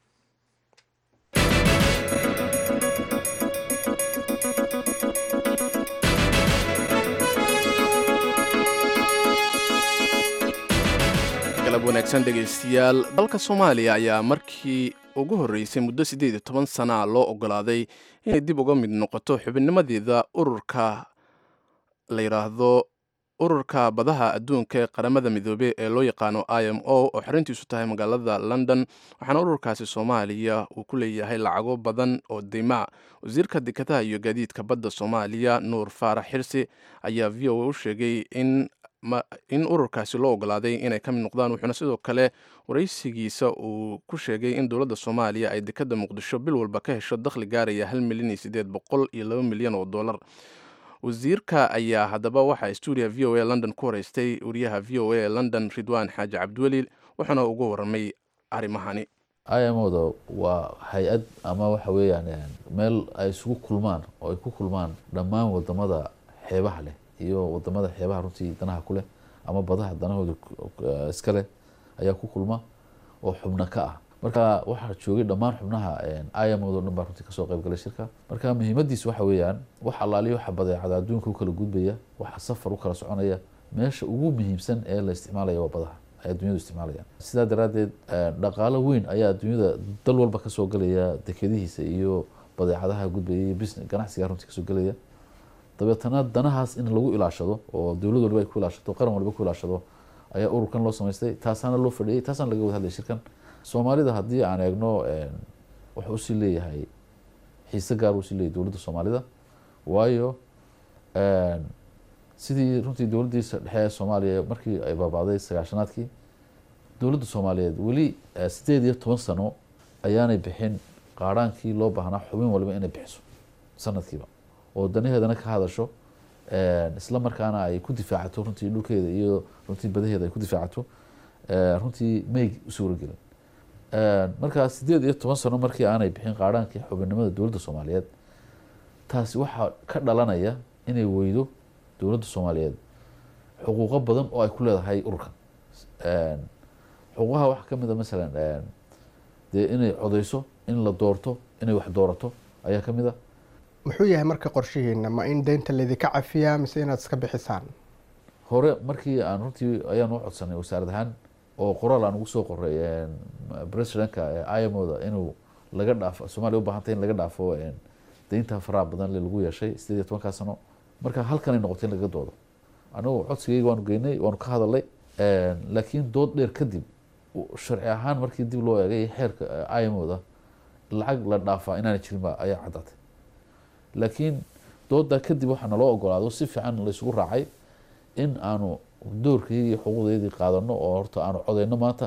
Speaker 2: galab wanaagsan dhegaystayaal dalka soomaaliya ayaa markii ugu horreysay muddo siddeed iyo toban sana a loo ogolaaday inay dib uga mid noqoto xubinnimadeeda ururka la yidhaahdo ururka badaha adduunka ee qaramada midoobey ee loo yaqaano i m o oo xarintiisu tahay magaalada london waxaana ururkaasi soomaaliya uu ku leeyahay lacago badan oo deymaa wasiirka dekadaha iyo gaadiidka badda soomaaliya nuur faarax xirsi ayaa v o a u sheegay in in ururkaasi loo ogolaaday inay ka mid noqdaan wuxuuna sidoo kale waraysigiisa uu ku sheegay in dowladda soomaaliya ay dekadda muqdisho bil walba ka hesho dakhli gaaraya hal milyan iyo siddeed boqol iyo laba milyan oo dollar wasiirka ayaa haddaba waxaa stuudiya v o a london ku horeystay wariyaha v o a ee london ridwaan xaaji cabdiweli wuxuuna uga warramay arrimahani
Speaker 10: imoda waa hay-ad ama waxa weeyaan meel ay isugu kulmaan oo ay ku kulmaan dhammaan wadamada xeebaha leh iyo wadamada xeebaha runtii danaha ku leh ama badaha danahooda iska leh ayaa ku kulma oo xubno ka ah marka waxaa joogay dhammaan xubnaha imod o dhan baa runtii kasoo qayb galay shirka marka muhiimadiis waxa weeyaan wax allaaliyo waxa badeecada adduunka u kala gudbaya waxa safar u kala soconaya meesha ugu muhiimsan ee la isticmaalaya waa badaha ay adduunyadu isticmaalayaan sidaa daraaddeed dhaqaalo weyn ayaa adduunyada dal walba kasoo galaya dekedihiisa iyo badeecadaha gudbaya iyo business ganacsiga runtii kasoo gelaya dabeetana danahaas in lagu ilaashado oo dowlad waliba ay ku ilaashato qaran waliba ku ilaashado ayaa ururkan loo samaystay taasaana loo fadhiyay taasaana laga wada hadlay shirkan soomaalida haddii aan eegno wuxuu usii leeyahay xiise gaar usii leeyahay dowladda soomaalida waayo sidii runtii dowladdiisa dhexe ee soomaaliya markii ay baabacday sagaashanaadkii dowladda soomaaliyeed weli sideed iyo toban sano ayaanay bixin qaaraankii loo baahnaa xubin waliba inay bixiso sanadkiiba oo danaheedana ka hadasho isla markaana ay ku difaacato runtii dhulkeeda iyo runtii badaheeda ay ku difaacato runtii may u suuragelin markaa sideed iyo toban sano markii aanay bixin qaaraankii xubinnimada dowladda soomaaliyeed taasi waxaa ka dhalanaya inay weydo dowladda soomaaliyeed xuquuqo badan oo ay ku leedahay ururkan xuquuqaha waxaa kamid a masalan dee inay codeyso in la doorto inay wax doorato ayaa kamid a
Speaker 11: muxuu yahay marka qorshihiina ma in deynta laydinka cafiyaa mise inaad iska bixisaan
Speaker 10: hore markii aan runtii ayaan u codsanay wasaarad ahaan oo qoraal aan ugu soo qoray presidentka imoda inuu laga dhaafo soomaliya ubahantay in laga dhaafo deynta faraha badan le lagu yeeshay sideed iyo tobankaa sano marka halkanay noqotay in laga doodo anigu codsigayga waanu geynay waanu ka hadalay laakiin dood dheer kadib sharci ahaan markii dib loo eegay xeerka imoda lacag la dhaafaa inaana jirin ba ayaa caddaatay laakiin doodaa kadib waxaa naloo ogolaado si fiican laysugu raacay in aanu doorkaygii xuquuqdeydii qaadano oo horta aanu codeyno maanta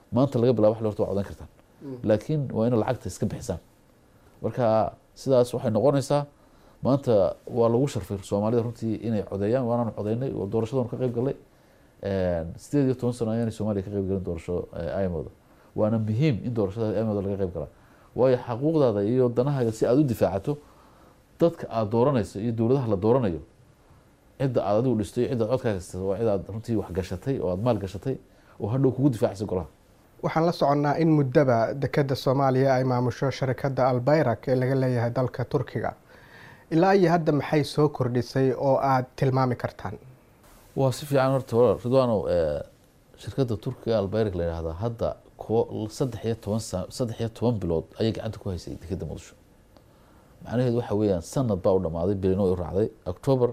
Speaker 10: maanta laga bilaabo xilli horta waa codan kartaan laakiin waa ina lacagta iska bixisaan marka sidaas waxay noqonaysaa maanta waa lagu sharfay soomaalida runtii inay codeeyaan waanaanu codeynay oo doorashadan ka qayb galnay sideed iyo toban sano ayaanay soomaaliya ka qayb galin doorasho imooda waana muhiim in doorashada imooda laga qayb galaa waayo xaquuqdaada iyo danahaaga si aada u difaacato dadka aada dooranayso iyo dowladaha la dooranayo cidda aad adigu dhistay iyo cidda aad codkaa haysata waa cid aad runtii wax gashatay oo aada maal gashatay oo hadhow kugu difaacaysa golaha
Speaker 11: waxaan la soconnaa in muddaba dekeda soomaaliya ay maamusho sharikadda albayrak ee laga leeyahay dalka turkiga ilaa iyo hadda maxay soo kordhisay oo aada tilmaami kartaan
Speaker 10: waa si fiican horta walaal ridwaanow shirkadda turkiga albayrak la yidhahdaa hadda ko saddex iyo toban sa saddex iyo toban bilood ayay gacanta ku haysay dekeda muqdisho macnaheedu waxa weeyaan sanad baa u dhamaaday bilino u raacday october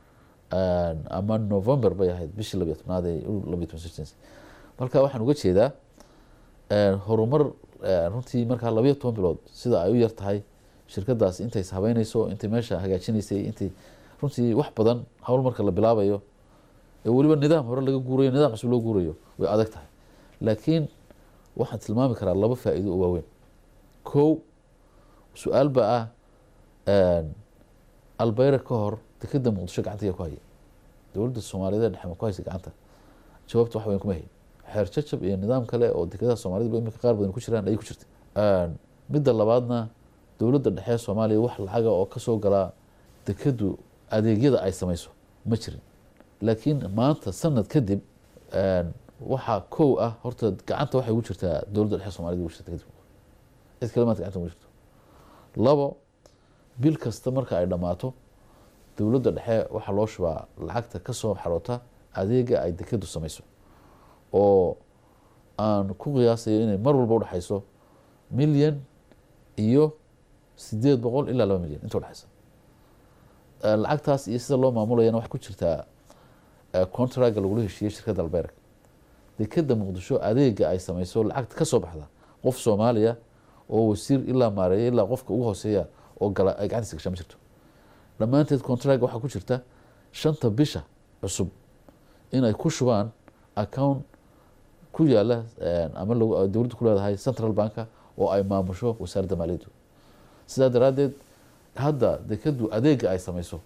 Speaker 10: ama november bay ahayd bishii labiyo tobnaad ee labiyo toban sixteens marka waxaan uga jeedaa horumar runtii markaa labiyo toban bilood sida ay u yar tahay shirkadaas intay ishabeyneyso intay meesha hagaajinaysay intay runtii wax badan hawl marka la bilaabayo ee weliba nidaam hore laga guurayo nidaam cusub loo guurayo way adag tahay laakiin waxaan tilmaami karaa laba faa'iido oo waaweyn kow su-aal baa ah albayra ka hor dekeda muqdisho gacanta yaa ku haya dowladda soomaaliyeed ee dhexe ma ku haysa gacanta jawaabta wax weyn kuma hayn xeer jajab iyo nidaam kale oo dekedaha soomaaliyed ba imika qaar badan ku jiraan ayay ku jirta midda labaadna dowladda dhexe ee soomaaliya wax lacaga oo kasoo galaa dekedu adeegyada ay samayso ma jirin laakiin maanta sanad kadib waxaa kow ah horta gacanta waxay ugu jirtaa dowladda dhexe somaliyed ugu jirta kadib cid kale maanta gacanta ugu jirto labo bil kasta marka ay dhammaato dowladda dhexe waxaa loo shubaa lacagta kasoo xaroota adeega ay dekedu samayso oo aan ku qiyaasayo inay mar walba udhexayso milyan iyo sideed boqol ilaa laba milyan inta udhexaysa lacagtaas iyo sida loo maamulayana waxay ku jirtaa contracga lagula heshiiyey shirkadda alberg dekeda muqdisho adeega ay samayso lacagta kasoo baxda qof soomaaliya oo wasiir ilaa maareeya ilaa qofka ugu hooseeya oo gala ay gacantiisa gashaa ma jirto dhammaanteed contracga waxaa ku jirta shanta bisha cusub inay ku shubaan account ku yaala ama dowladda ku leedahay central banka oo ay maamusho wasaaradda maaliyaddu sidaa daraaddeed hadda dekedu adeega ay samayso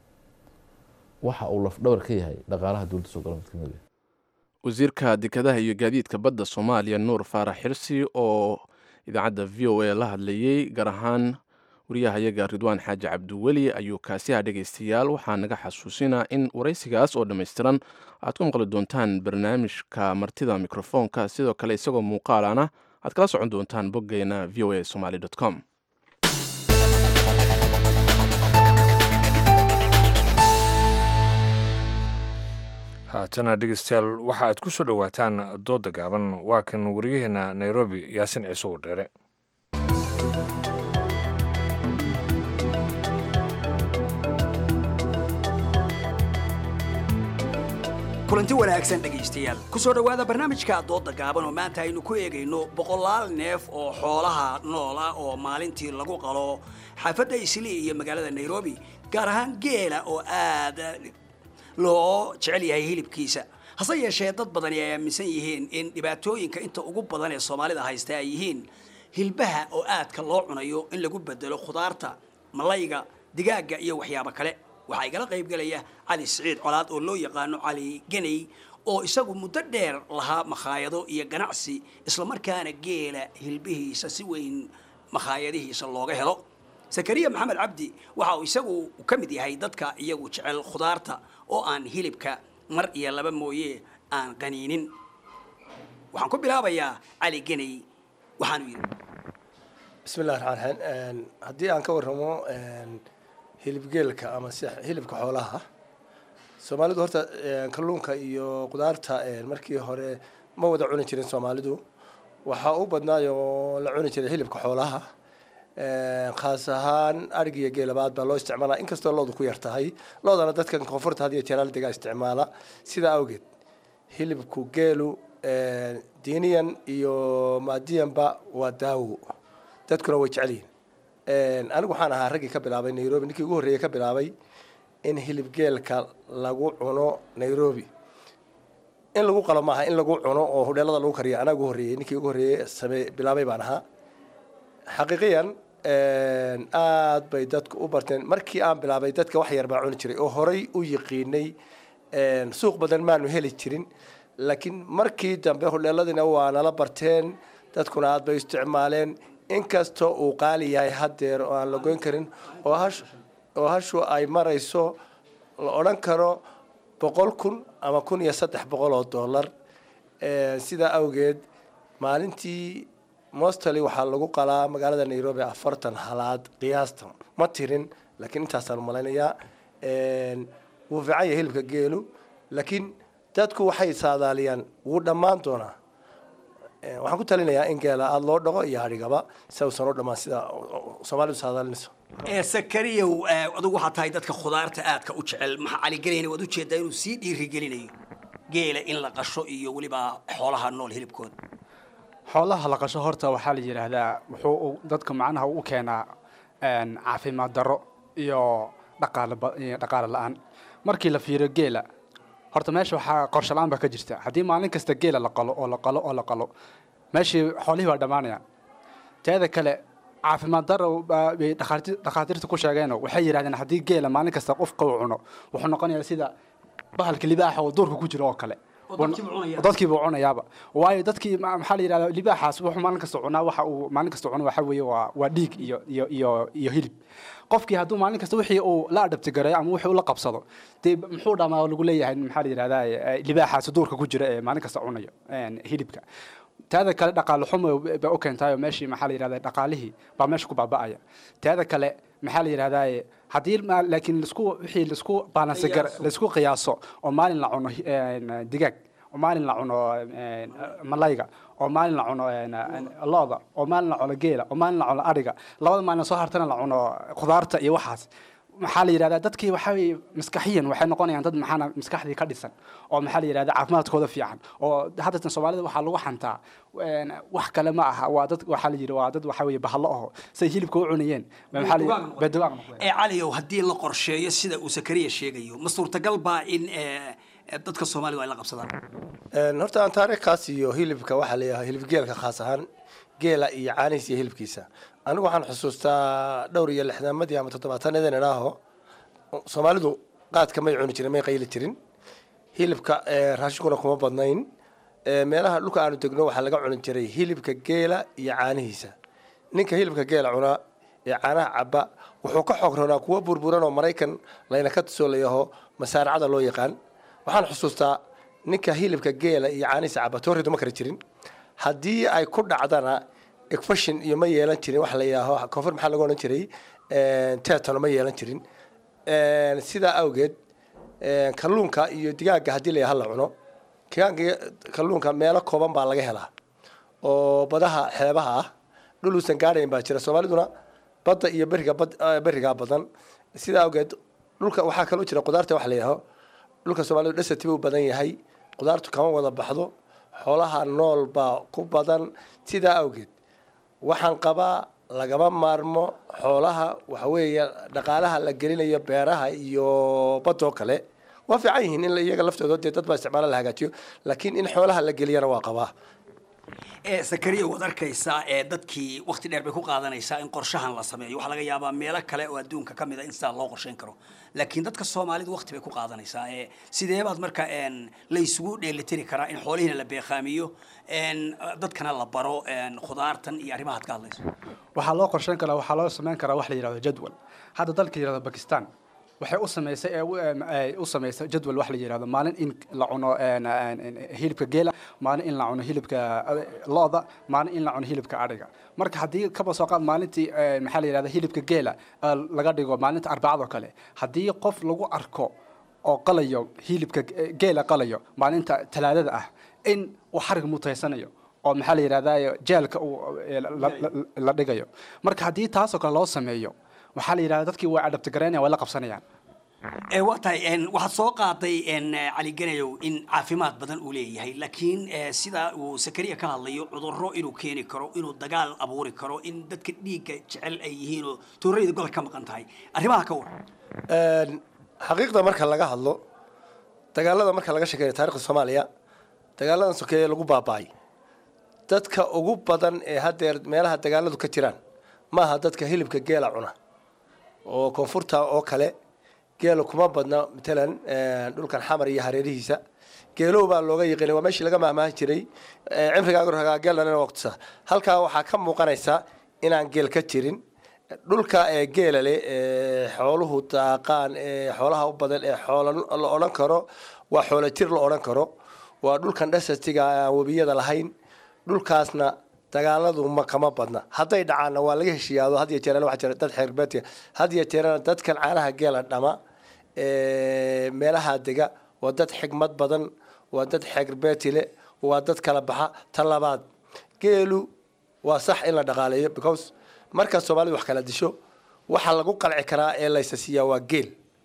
Speaker 10: waxa uu lafdhabar ka yahay dhaqaalaha dowladda soo gala mid kamid ah
Speaker 2: wasiirka dekedaha iyo gaadiidka badda soomaaliya nuur faarax xirsi oo idaacadda v o a la hadlayey gaar ahaan wariyahayaga ridwaan xaaji cabdiweli ayuu kaasiha dhegaystayaal waxaa naga xasuusinaa in waraysigaas oo dhammaystiran aad ku maqli doontaan barnaamijka martida mikrofoonka sidoo kale isagoo muuqaalana aad kala socon doontaan boggeena v o a somaly com
Speaker 1: haatana dhegeystayaal waxa aad ku soo dhowaataan dooda gaaban waa kan wariyaheena nairobi yaasin ciise oo dheere
Speaker 12: kulanti wanaagsan dhegaystayaal ku soo dhowaada barnaamijka doodda gaaban oo maanta aynu ku eegayno boqolaal neef oo xoolaha nool ah oo maalintii lagu qalo xaafadda islii iyo magaalada nairobi gaar ahaan geela oo aad loo jecel yahay hilibkiisa hase yeeshee dad badani ay aaminsan yihiin in dhibaatooyinka inta ugu badan ee soomaalida haysta ay yihiin hilbaha oo aadka loo cunayo in lagu bedelo khudaarta malayga digaagga iyo waxyaabo kale waxaa igala qaybgelaya cali siciid colaad oo loo yaqaano cali geney oo isagu muddo dheer lahaa makhaayado iyo ganacsi islamarkaana geela hilbihiisa si weyn makhaayadihiisa looga helo zakariya maxamed cabdi waxa uu isagu ka mid yahay dadka iyagu jecel khudaarta oo aan hilibka mar iyo laba mooye aan qaniinin waxaan ku bilaabayaa cali geney waxaanu yidhi
Speaker 13: bismillahi raxmaan raxiim haddii aan ka warramo hilibgeelka ama si hilibka xoolaha soomaalidu horta kalluunka iyo qudaarta markii hore ma wada cuni jirin soomaalidu waxaa u badnaayoo la cuni jiray hilibka xoolaha khaas ahaan arig iyo geelabaad baa loo isticmaalaa inkastoo loodu ku yar tahay loodana dadkan koonfurta had iyo jeeraal degaa isticmaala sidaa awgeed hilibku geelu diiniyan iyo maadiyanba waa daawo dadkuna way jecel yihin anigu waxaan ahaa raggii ka bilaabay nairobi ninkii ugu horreeyey ka bilaabay in hilibgeelka lagu cuno nairobi in lagu qalo maaha in lagu cuno oo hudheelada lagu kariyo anaa ugu horreeyey ninkii ugu horreeyey samee bilaabay baan ahaa xaqiiqiyan aad bay dadku u barteen markii aan bilaabay dadka wax yar baa cuni jiray oo horay u yiqiinay suuq badan maanu heli jirin laakiin markii dambe hudheeladina waa nala barteen dadkuna aad bay isticmaaleen inkastoo uu qaali yahay haddeer oo aan la goyn karin oo hash oo hashu ay marayso la odhan karo boqol kun ama kun iyo saddex boqol oo dollar sidaa awgeed maalintii mostly waxaa lagu qalaa magaalada nairobi afartan halaad qiyaasta ma tirin laakiin intaasaan malaynayaa wuu fiican yahay hilibka geelu laakiin dadku waxay saadaaliyaan wuu dhammaan doonaa waxaan ku talinayaa in geela aada loo dhaqo iyo hadhigaba si uusan u dhammaan sida soomaalidu saadaalinayso
Speaker 12: sakariyow adugu waxaa tahay dadka khudaarta aadka u jecel maxaa caligelayna waad ujeedaa inuu sii dhiirigelinayo geela in la qasho iyo weliba xoolaha nool hilibkooda
Speaker 14: xoolaha la qasho horta waxaa la yidhaahdaa wuxuu dadka macnaha u keenaa caafimaad darro iyo dhaqaale dhaqaale la-aan markii la fiiriyo geela horta meesha waxaa qorshe la-aan baa ka jirta haddii maalin kasta geela la qalo oo la qalo oo la qalo meeshii xoolihii baa dhammaanaya teeda kale caafimaad daro bay dhakhaatiirta ku sheegeeno waxay yidhahdeen haddii geela maalin kasta qofka uu cuno wuxuu noqonayaa sida bahalka libaaxa oo duurka ku jiro oo kale dadkiiba cunayaaba waayo dadkii maxaa la yidhahdaa libaaxaas wuxuu maalin kasta cunaa waxa uu maalin kasta cuno waxa weeye waa waa dhiig iyo iyo iyo iyo hilib qofkii hadduu maalin kasta wixii uu la adhabti gareeyo ama wixii uu la qabsado dee muxuu dhamaa lagu leeyahay maxaa la yidhahdaa libaaxaas duurka ku jira ee maalin kasta cunayo hilibka taada kale dhaqaale xumo bay u keentaayo meeshii maxaa la yidhahdaa dhaqaalihii baa meesha ku baaba'aya taada kale maxaa la yidhahdaa haddii laakiin lasku wixii lasku baalansi gar laisku qiyaaso oo maalin la cuno digaag oo maalin la cuno malayga oo maalin la cuno looda oo maalin la cuno geela oo maalin la cuno adhiga labada maalin soo hartana la cuno khudaarta iyo waxaas maxaa la yidhahdaa dadkii waxaa weye maskaxiyan waxay noqonayaan dad maxaana maskaxdii ka dhisan oo maxaa la yidhahdaa caafimaadkooda fiican oo haddatan soomaalida waxaa lagu xantaa wax kale ma aha waa dad waxaa la yidhi waa dad waxaa weye bahalo aho say hilibka u cunayeen maxaa la yidhi bedugaag noqdeen
Speaker 12: ee caliow haddii la qorsheeyo sida uu sakariya sheegayo ma suurtagal baa in dadka soomaalidu ay la qabsadaan
Speaker 13: horta aan taariikhkaas iyo hilibka waxaa leeyahay hilib geelka khaas ahaan geela iyo caanihiisa iyo hilibkiisa anigu waxaan xusuustaa dhowr iyo lixdaamadii ama toddobaatanadeen idhaaho soomaalidu qaadka may cuni jirin may qayli jirin hilibka raashinkuna kuma badnayn meelaha dhulka aanu degno waxaa laga cuni jiray hilibka geela iyo caanihiisa ninka hilibka geela cunaa ee caanaha caba wuxuu ka xoog roonaa kuwa burburan oo maraykan layna ka tusoo layaho masaaracada loo yaqaan waxaan xusuustaa ninka hilibka geela iyo caanihiisa caba tooridu ma kari jirin haddii ay ku dhacdana efashin iyo ma yeelan jirin wax la yidhaaho koonfur maxaa lagu odhan jiray tetano ma yeelan jirin sidaa awgeed kalluunka iyo digaaga haddii la la cuno digaaga kalluunka meelo kooban baa laga helaa oo badaha xeebaha ah dhul uusan gaadhayn baa jira soomaaliduna badda iyo beriga berigaa badan sidaa awgeed dhulka waxaa kaloo jira qudaarta wax la yidhaaho dhulka soomaalidu dhasatiba u badan yahay qudaartu kama wada baxdo xoolaha nool baa ku badan sidaa awgeed waxaan qabaa lagama maarmo xoolaha waxa weeye dhaqaalaha la gelinayo beeraha iyo badoo kale waa fiican yihiin in iyaga laftooda dee dad baa isticmaala la hagaajiyo laakiin in xoolaha la geliyana waa qabaa
Speaker 12: ee sakariya waad arkaysaa ee dadkii wakti dheer bay ku qaadanaysaa in qorshahan la sameeyo waxaa laga yaabaa meelo kale oo adduunka ka mid a in sidaa loo qorshayn karo laakiin dadka soomaalidu wakti bay ku qaadanaysaa ee sidee baad marka la isugu dheelitiri karaa in xoolihiina la beeqaamiyo dadkana la baro khudaartan iyo arrimahaad ka hadlayso
Speaker 14: waxaa loo qorshayn karaa waxaa loo samayn karaa wax la yidhahdo jadwal hadda dalka yidhahdo bakistan waxay u samaysay ee u samaysay jadwal wax la yidhahdo maalin in la cuno hilibka geela maalin in la cuno hilibka looda maalin in la cuno hilibka adhiga marka haddii kaba soo qaad maalintii maxaa la yidhahda hilibka geela laga dhigo maalinta arbacadoo kale haddii qof lagu arko oo qalayo hilibka geela qalayo maalinta talaadada ah in uu xarig mutaysanayo oo maxaa la yidhahda jeelka uu la dhigayo marka haddii taasoo kale loo sameeyo waxaa la yidhahda dadkii way adhabtigaraynaya way la qabsanayaan
Speaker 12: ee waa tahay waxaad soo qaaday cali ganayow in caafimaad badan uu leeyahay laakiin sida uu sakariya ka hadlayo cudurro inuu keeni karo inuu dagaal abuuri karo in dadka dhiigga jecel ay yihiin oo tuurayda gol ka maqan tahay arrimaha ka waran
Speaker 13: xaqiiqda marka laga hadlo dagaalada marka laga sheekeeyo taarikhda soomaaliya dagaaladan sokeeye lagu baaba'ay dadka ugu badan ee haddeer meelaha dagaaladu ka jiraan maaha dadka hilibka geela cuna oo koonfurta oo kale geela kuma badna matalan dhulkan xamar iyo hareerihiisa geelow baa looga yiqiinay waa meeshii laga mahmaahi jiray cimrigaaga ragaa geelana waqtisa halkaa waxaa ka muuqanaysa inaan geel ka jirin dhulka ee geela leh ee xooluhu daaqaan ee xoolaha u badan ee xoola la odhan karo waa xoola jir la odhan karo waa dhulkan dhasatiga aan webiyada lahayn dhulkaasna dagaaladu ma kama badna hadday dhacaanna waa laga heshiiyaado had iyo jeerana waxaa jira dad xeerbeetiga had iyo jeerana dadkan caanaha geela dhama ee meelaha dega waa dad xigmad badan waa dad xeerbeeti leh waa dad kala baxa ta labaad geelu waa sax in la dhaqaaleeyo because marka soomaalidu wax kala disho waxaa lagu qalci karaa ee laysa siiyaa waa geel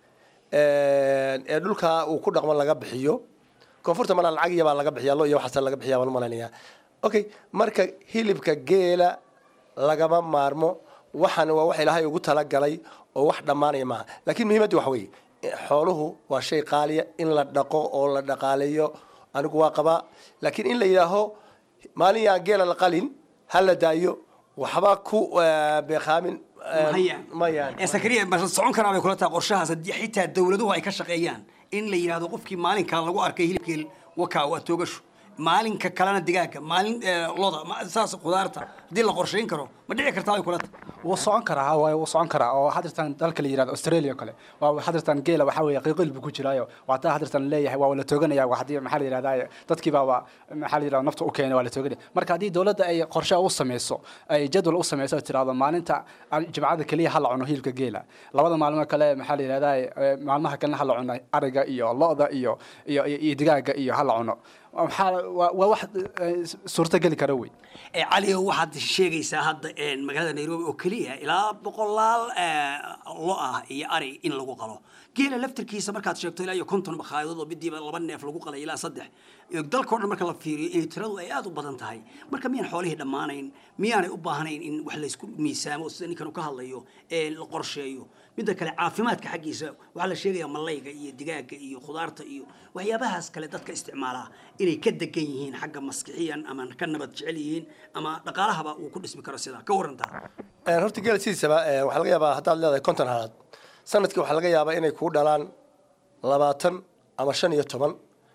Speaker 13: ee dhulka uu ku dhaqmo laga bixiyo koonfurta mana lacag iyo baa laga bixiya lo iyo waxaasa laga bixiya baan umalaynaya okay marka hilibka geela lagama maarmo waxaan waa wax ilaahay ugu talagalay oo wax dhammaanaya maaha laakiin muhiimadda waxa weeye xooluhu waa shay qaaliya in la dhaqo oo la dhaqaaleeyo anigu waa qabaa laakiin in la yidhaaho maalin yaan geela la qalin ha la daayo waxba ku beekaamin
Speaker 12: maya sakariya ma socon karaa bay kula tahay qorshahaas haddii xitaa dawladuhu ay ka shaqeeyaan in la yidhahdo qofkii maalinkaa lagu arkay hilibkeel wakaa waa toogasho maalinka kalena digaaga maalin loda saas khudaarta haddii la qorshayn karo ma dhici kartaa bay kula tahay
Speaker 14: wuu socon karaa waay wuu socon karaa oo hadirtan dalka la yirahdo australia oo kale waa hadirtan geela waxaa weeye qiiqil buu ku jiraayo waa taa hadirtan leeyahay waa la tooganaya waa haddii maxaa la yirahdaa dadkii baa waa maxaa la yirahdaa nafta u keenay waa la tooganaya marka haddii dowladda ay qorshe u sameyso ay jadwal u sameyso oo tiraahdo maalinta jimcada keliya ha la cuno hilibka geela labada maalmo kale maxaa la yirahdaa maalmaha kalena ha la cuno ariga iyo lo-da iyo iyo iyo digaaga iyo ha la cuno maxaa waa wax suurtageli kara wey
Speaker 12: cali waxaad sheegaysaa hadda magaalada nairobi oo keliya ilaa boqolaal lo ah iyo ari in lagu qalo geela laftarkiisa markaad sheegto ilaa iyo konton makhaayadod oo midiiba laba neef lagu qalay ilaa saddex dalkao dhan marka la fiiriyo inay tiradu ay aada u badan tahay marka miyaan xoolihii dhammaanayn miyaanay u baahnayn in wax laysku miisaamo sida ninkan uu ka hadlayo ee la qorsheeyo midda kale caafimaadka xaggiisa waxaa la sheegayaa malayga iyo digaaga iyo khudaarta iyo waxyaabahaas kale dadka isticmaalaa inay ka degan yihiin xagga maskixiyan ama ka nabad jecel yihiin ama dhaqaalahaba uu ku dhismi karo sidaa ka warantaa
Speaker 13: horta geela sidiisaba waxaa laga yaabaa haddaad leedahay konton halaad sanadkii waxaa laga yaabaa inay kuu dhalaan labaatan ama shan iyo toban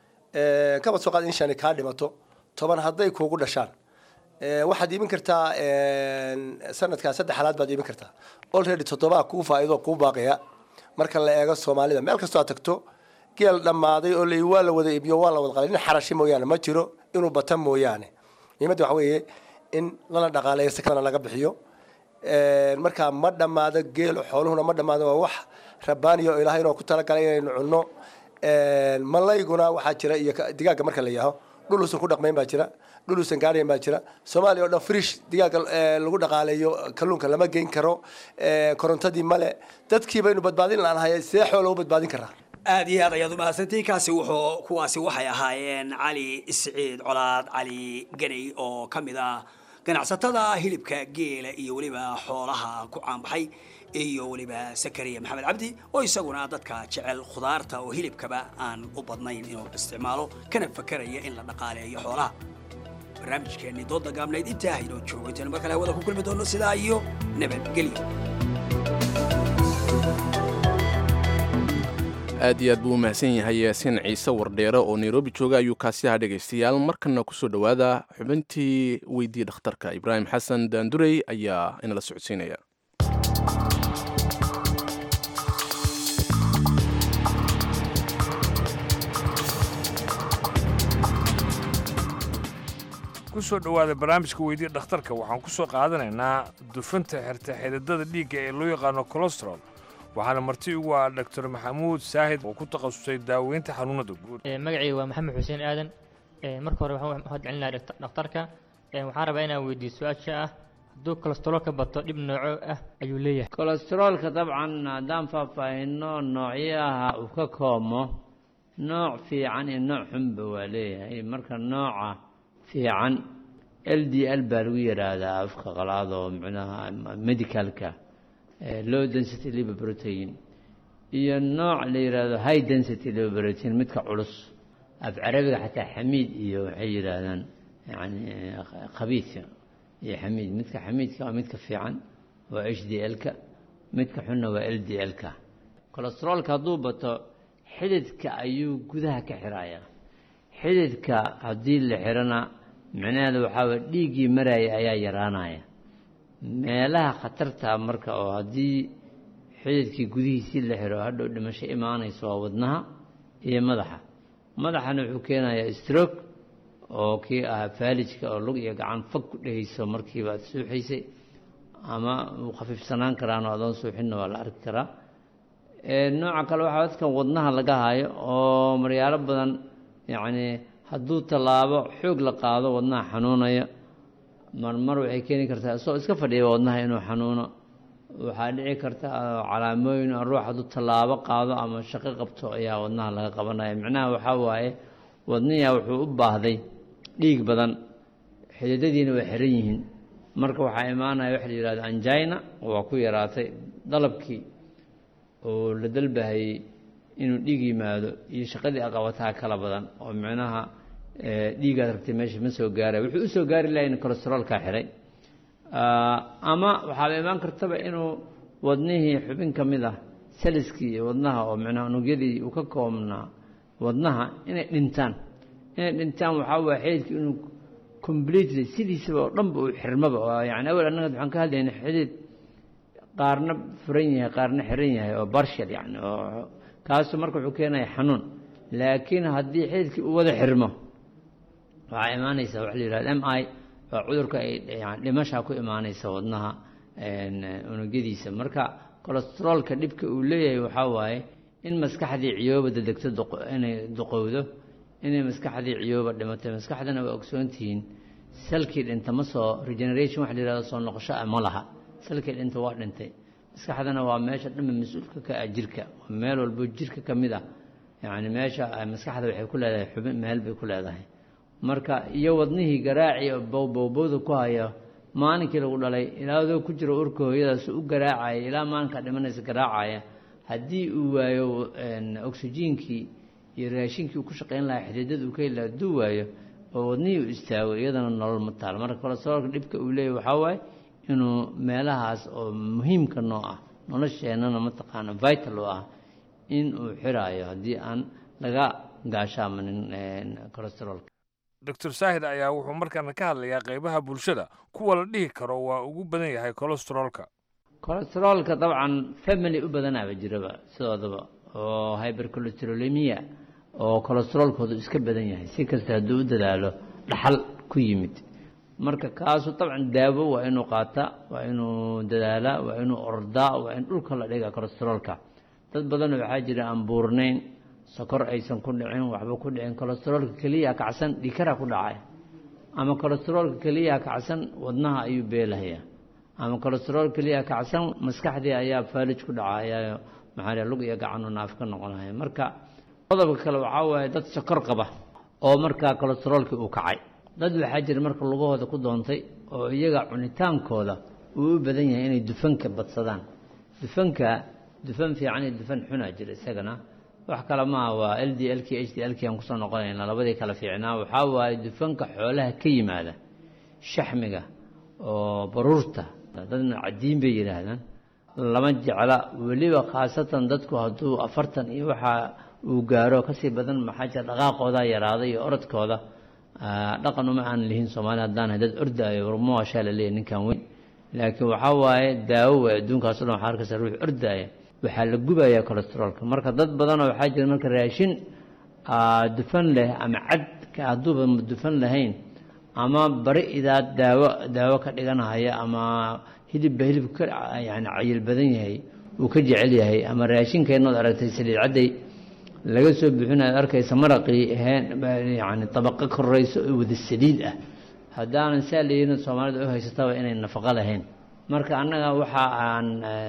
Speaker 13: kabad soo qaad in shani kaa dhimato toban hadday kuugu dhashaan waxaad iibin kartaa sanadkaa saddex halaad baad iibin kartaa already toddobaa kuu faa'iido kuu baaqaya marka la eego soomaalida meel kastoo aad tagto geel dhammaaday oo la waa la wada iibiyo waa la wada qalay nin xarashi mooyaane ma jiro inuu bata mooyaane muhiimadda waxa weeye in lana dhaqaaleeyo sakadana laga bixiyo markaa ma dhammaado geelo xooluhuna ma dhammaado waa wax rabbaaniya oo ilaahay inoo ku talagalay inaynu cunno malayguna waxaa jira iyo digaaga marka la yaaho dhul uusan ku dhaqmayn baa jira dhul uusan gaadhayn baa jira soomaaliya oo dhan frish digaaga lagu dhaqaaleeyo kalluunka lama geyn karo korontadii male dadkii baynu badbaadin laanahay see xoola u badbaadin karaa
Speaker 12: aad iyo aad ayaad umahadsantihiin kaasi wuxuu kuwaasi waxay ahaayeen cali isciid colaad cali ganay oo ka mid ah ganacsatada hilibka geela iyo weliba xoolaha ku caanbaxay iyo weliba sakariya maxamed cabdi oo isaguna dadka jecel khudaarta oo hilibkaba aan u badnayn inuu isticmaalo kana fakaraya in la dhaqaaleeyo xoolaha barnaamijkeennii dooda gaabnayd intaa haynoo joogo intaynu mar kale hawada ku kulmi doono sidaa iyo nabadgelyo
Speaker 2: aad iyo aad buu u mahadsan yahay yaasiin ciise wardheere oo nairobi jooga ayuu kaasi ahaa dhegaystayaal markana kusoo dhowaada xubintii weydii dhakhtarka ibraahim xasan daandurey ayaa inala socodsiinaya
Speaker 1: kusoo dhowaada barnaamijka weydii dhakhtarka waxaan ku soo qaadanaynaa dufanta xirta xididada dhiigga ee loo yaqaano colestarol waxaana marti ugu ah doctor maxamuud saahid oo ku takhasusay daaweynta xanuunada guud
Speaker 15: magacayga waa maxamed xuseen aadan marka hore waxaan mahad celinayaa dhakhtarka waxaan rabaa inaan weydiiyo su-aasha ah hadduu kolestaroolka bato dhib nooco ah ayuu leeyahay
Speaker 16: kolestaroolka dabcan haddaan faahfaahino noocyaha uu ka koomo nooc fiican iyo nooc xunba waa leeyahay marka nooca fiican l d l baa lagu yidhaahdaa afka qalaad oo micnaha medicalka low density liver protein iyo nooc la yidhaahdo high density liver protein midka culus af carabiga xataa xamiid iyo waxay yidhaahdaan yani khabiidka iyo xamiid midka xamiidka waa midka fiican waa h d l-ka midka xunna waa l d l-ka cholesteroolka hadduu bato xididka ayuu gudaha ka xirayaa xididka haddii la xirana micnaheeda waxaa waye dhiiggii maraya ayaa yaraanaya meelaha khatarta marka oo haddii xididkii gudihiisii la xiro hadhow dhimasho imaanayso waa wadnaha iyo madaxa madaxana wuxuu keenayaa stroke oo kii ahaa faalijka oo lug iyo gacan fag ku dhehayso markiiba aad suuxaysay ama uu khafiifsanaan karaan oo adoon suuxinna waa la arki karaa nooca kale waxaa dadkan wadnaha laga hayo oo maryaalo badan yacni hadduu tallaabo xoog la qaado wadnaha xanuunaya marmar waxay keeni kartaa isagoo iska fadhiya wadnaha inuu xanuuno waxaa dhici karta calaamooyin oo ruux hadduu tallaabo qaado ama shaqo qabto ayaa wadnaha laga qabanaya micnaha waxaa waaye wadniyaa wuxuu u baahday dhiig badan xididadiina waa xiran yihiin marka waxaa imaanaya waxa la yihahdo anjina waa ku yaraatay dalabkii oo la dalbahayey inuu dhiig yimaado iyo shaqadii aqabataa kala badan oo micnaha dhiigaad rabtay meesha ma soo gaaraya wuxuu usoo gaari lahayn cholesteroolkaa xiray ama waxaaba imaan kartaba inuu wadnihii xubin ka mid ah saliskii iyo wadnaha oo micnaha unugyadii uu ka koobnaa wadnaha inay dhintaan inay dhintaan waxaa waaya xididka inuu completely sidiisaba oo dhanba uu xirmaba oo yani awel annaga waxaan ka hadlaynay xidid qaarna furan yahay qaarna xiran yahay oo barshal yani oo kaasu marka wuxuu keenaya xanuun laakiin haddii xididkii uu wada xirmo waxaa imaanaysa waxa la yihahda m i waa cudurka ay yani dhimashaa ku imaanaysa wadnaha unugyadiisa marka cholesteroolka dhibka uu leeyahay waxaa waaye in maskaxdii ciyooba dedegto inay duqowdo inay maskaxdii ciyooba dhimatay maskaxdana waa ogsoontihiin salkii dhinta ma soo regeneration waxa la yihahdo soo noqosho ah ma laha salkii dhinta waa dhintay maskaxdana waa meesha dhanba mas-uulka ka ah jirka waa meel walbo jirka ka mid ah yani meesha maskaxda waxay ku leedahay xubin meel bay ku leedahay marka iyo wadnihii garaaci oo bowbowbowda ku haya maalinkii lagu dhalay ilaa adoo ku jiro urka hooyadaas u garaacaya ilaa maalinkaa dhimanaysa garaacaya haddii uu waayo oksijiinkii iyo raashinkii uu ku shaqayn lahaa xididada uu ka heli laha hadduu waayo oo wadnihii uu istaago iyadana nolol ma taal marka cholesteroolka dhibka uu leeyahy waxaa waaye inuu meelahaas oo muhiimka noo ah nolosheennana mataqaana vital oo ah in uu xiraayo haddii aan laga gaashaamanin cholesteroolka
Speaker 1: doctor saahid ayaa wuxuu markaana ka hadlayaa qaybaha bulshada kuwa la dhihi karo waa ugu badan yahay cholesteroolka
Speaker 16: cholesteroolka dabcan family u badanaaba jiraba sidoodaba oo hybercholesterolemia oo cholesteroolkoodu iska badan yahay si kasta hadduu u dadaalo dhaxal ku yimid marka kaasu dabcan daawo waa inuu qaataa waa inuu dadaalaa waa inuu ordaa waa in dhulka la dhiga cholesteroolka dad badan waxaa jira aan buurnayn sokor aysan ku dhicin waxba ku dhicin cholesteroolka keliya kacsan dhikara ku dhacay ama cholesteroolka keliya kacsan wadnaha ayuu beelahayaa ama cholesterool keliya kacsan maskaxdii ayaa faalij ku dhacaya maxaa lug iyo gacanu naaf ka noqonaya marka qodobka kale waxaa waaye dad sokor qaba oo markaa cholesteroolkii uu kacay dad waxaa jira marka lugahooda ku doontay oo iyaga cunitaankooda uu u badan yahay inay dufanka badsadaan dufanka dufan fiican iyo dufan xunaa jira isagana wax kale maaha waa l d l k h d l k aan kusoo noqonayna labadii kala fiicnaa waxaa waaye dufanka xoolaha ka yimaada shaxmiga oo baruurta dadna cadiin bay yidhaahdaan lama jecla weliba khaasatan dadku hadduu afartan iyo waxaa uu gaaro kasii badan maxaa jira dhaqaaqooda yaraaday iyo orodkooda dhaqan uma aan lihin soomaali haddaan dad ordaayo warmawaashaa la leeyahy ninkan weyn laakiin waxaa waaye daawo way adduunkaaso dhan waxaa arkaysa ruux ordaaya waxaa la gubayaa cholesteroolka marka dad badanoo waxaa jira marka raashin dufan leh ama cadka hadduuba dufan lahayn ama bari idaad daawo daawo ka dhiganahaya ama hilibba hilibka ka yani cayil badan yahay uu ka jecel yahay ama raashinkeenood aragtay saliid cadday laga soo buuxinaad arkaysa maraqii yani tabaqo korayso oo wada saliid ah haddaanan saa leeyihin soomaalida u haysataba inay nafaqo lahayn marka annaga waxa aan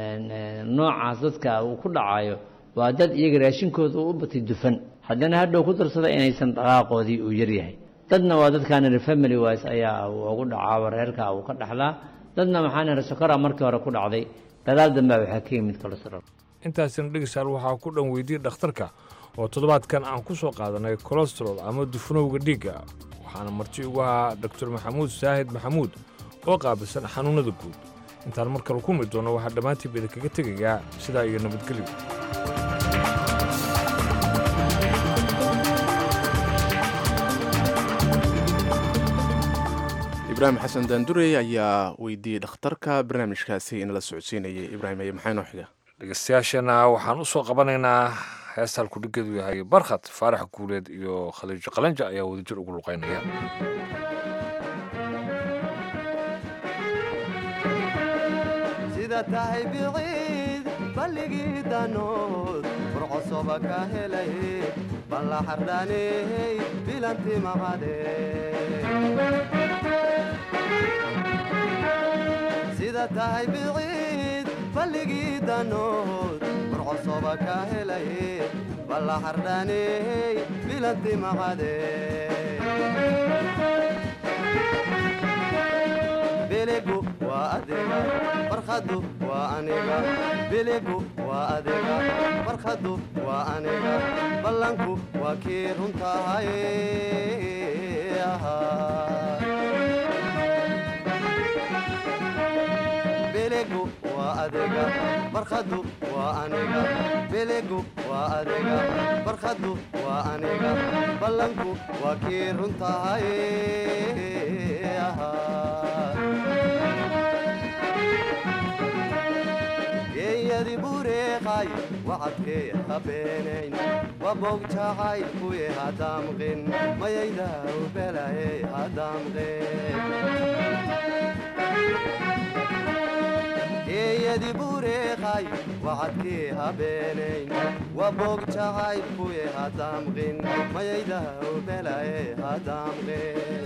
Speaker 16: noocaas dadka uu ku dhacayo waa dad iyaga raashinkooda uu u batay dufan haddana hadhow ku darsada inaysan dhaqaaqoodii uu yaryahay dadna waa dadkaan family wise ayaa ugu dhacaaba reerka uu ka dhaxlaa dadna maxaan ihi sokora markii hore ku dhacday dadaal dambea waxaa ka yimid cholesterool
Speaker 1: intaasina dhegeystaal waxaa ku dhan weydiiyey dhakhtarka oo toddobaadkan aan ku soo qaadanay colostrol ama dufanowga dhiigga waxaana marti ugu ahaa doctor maxamuud saahid maxamuud oo qaabilsan xanuunnada guud intaan mar kale ku mid doonno waxaa dhammaantiiba idinkaga tegayaa sidaa iyo nabadgelyo
Speaker 2: ibraahim xasan daandurey ayaa weydiiyey dhakhtarka barnaamijkaasi in la socodsiinayay ibraahim aye maxaa inoo xiga
Speaker 1: dhegeystayaashana waxaan u soo qabanaynaa heesta halkudhigeedu yahay barkhad faarax guuleed iyo khaliijo qalanja ayaa wadajir ugu luqaynaya
Speaker 17: sida tahay biciid balligii danood furcosoba ka helay balla xardhaney bilanti maqade sida tahay biciid balligii danood furcosoba ka helay balla xardhaney bilanti maqade biligu waa adiga barkhadu waa aniga biligu waa adiga barkhadu waa aniga ballanku waa kii runtahay biligu waa adiga barkhadu waa aniga biligu waa adiga barkhadu waa aniga ballanku waa kii runtahay geeyadi bureeqay wacadkee habeenayn wabogjacay kuye hadamqin mayayda ubelaye hadamqin geeyadi bureeqay wacadkee habeenayn wabogjacay kuye hadamqin mayayda ubelaye hadamqin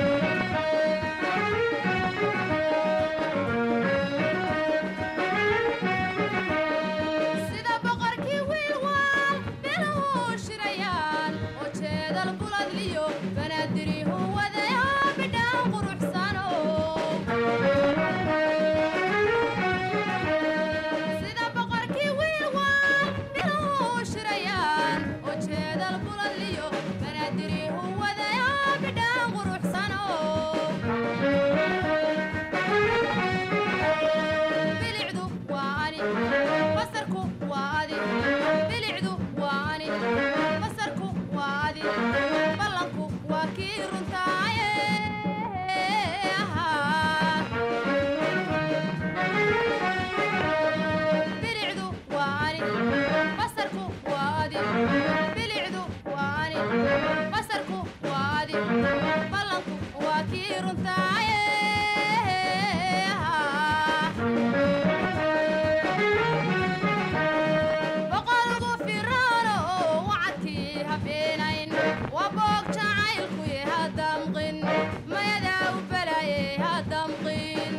Speaker 18: sida boqorkii wiilwaal biluhu shirayaan oo jeedal buladliyo banaadirihu wadaya bidhaan quruxsano sida boqorkii wiilwaal biluhu shirayaan oo jeedal buladliyo banaadirihu wadaya bidhaan quruxsano bilicdu waa ani basarku waa adi bilicdu waa ani basarku waa adi ballanku waa kii runtaaye bilicdu waa ani basarku waa adi bilicdu waa ani basarku waa adi ballanku waa kii runtaaye boqorgu firaano wacadkii habeenayn waa boog jacaylkuye hadamqin mayadaa u balaye hadamqin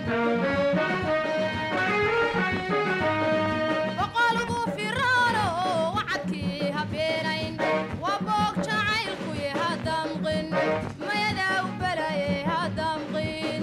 Speaker 18: boqorgu firaano wacadkii habeenayn waa boog jacaylkuye hadamqin mayadaa u balaye hadamqin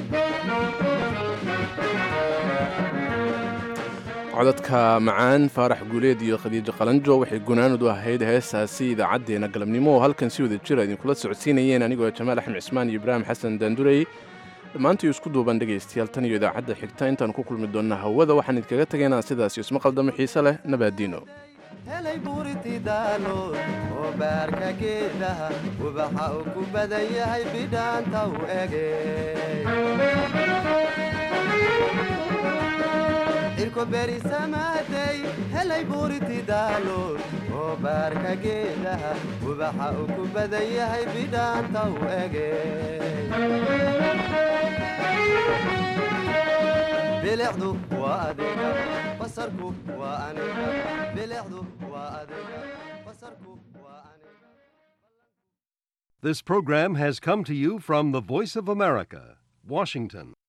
Speaker 2: codadka macaan faarax guuleed iyo khadiijo qalanjo waxay gunaanud u ahayd heestaasi idaacaddeenna galabnimo oo halkan si wada jira idinkula socodsiinayeen anigoo jamaal axmed cismaan iyo ibraahim xasan daandurey dhammaantii isku duuban dhegaystayaal tan iyo idaacadda xigta intaan ku kulmi doonna hawada waxaan idinkaga tegaynaa sidaas isma qaldamo xiise leh nabaadiino
Speaker 17: helay buuriti daalood oo baarka geedaha ubaxa uu ku badan yahay bidhaanta u ege cirko beri samaaday helay buuriti daalood oo baarka geedaha ubaxa uu ku badan yahay bidhaanta u ege bilicdu waa adiga basarku waa aniga bilicdu waa adiga basarku waa aniga
Speaker 19: This program has come to you from the Voice of America, Washington.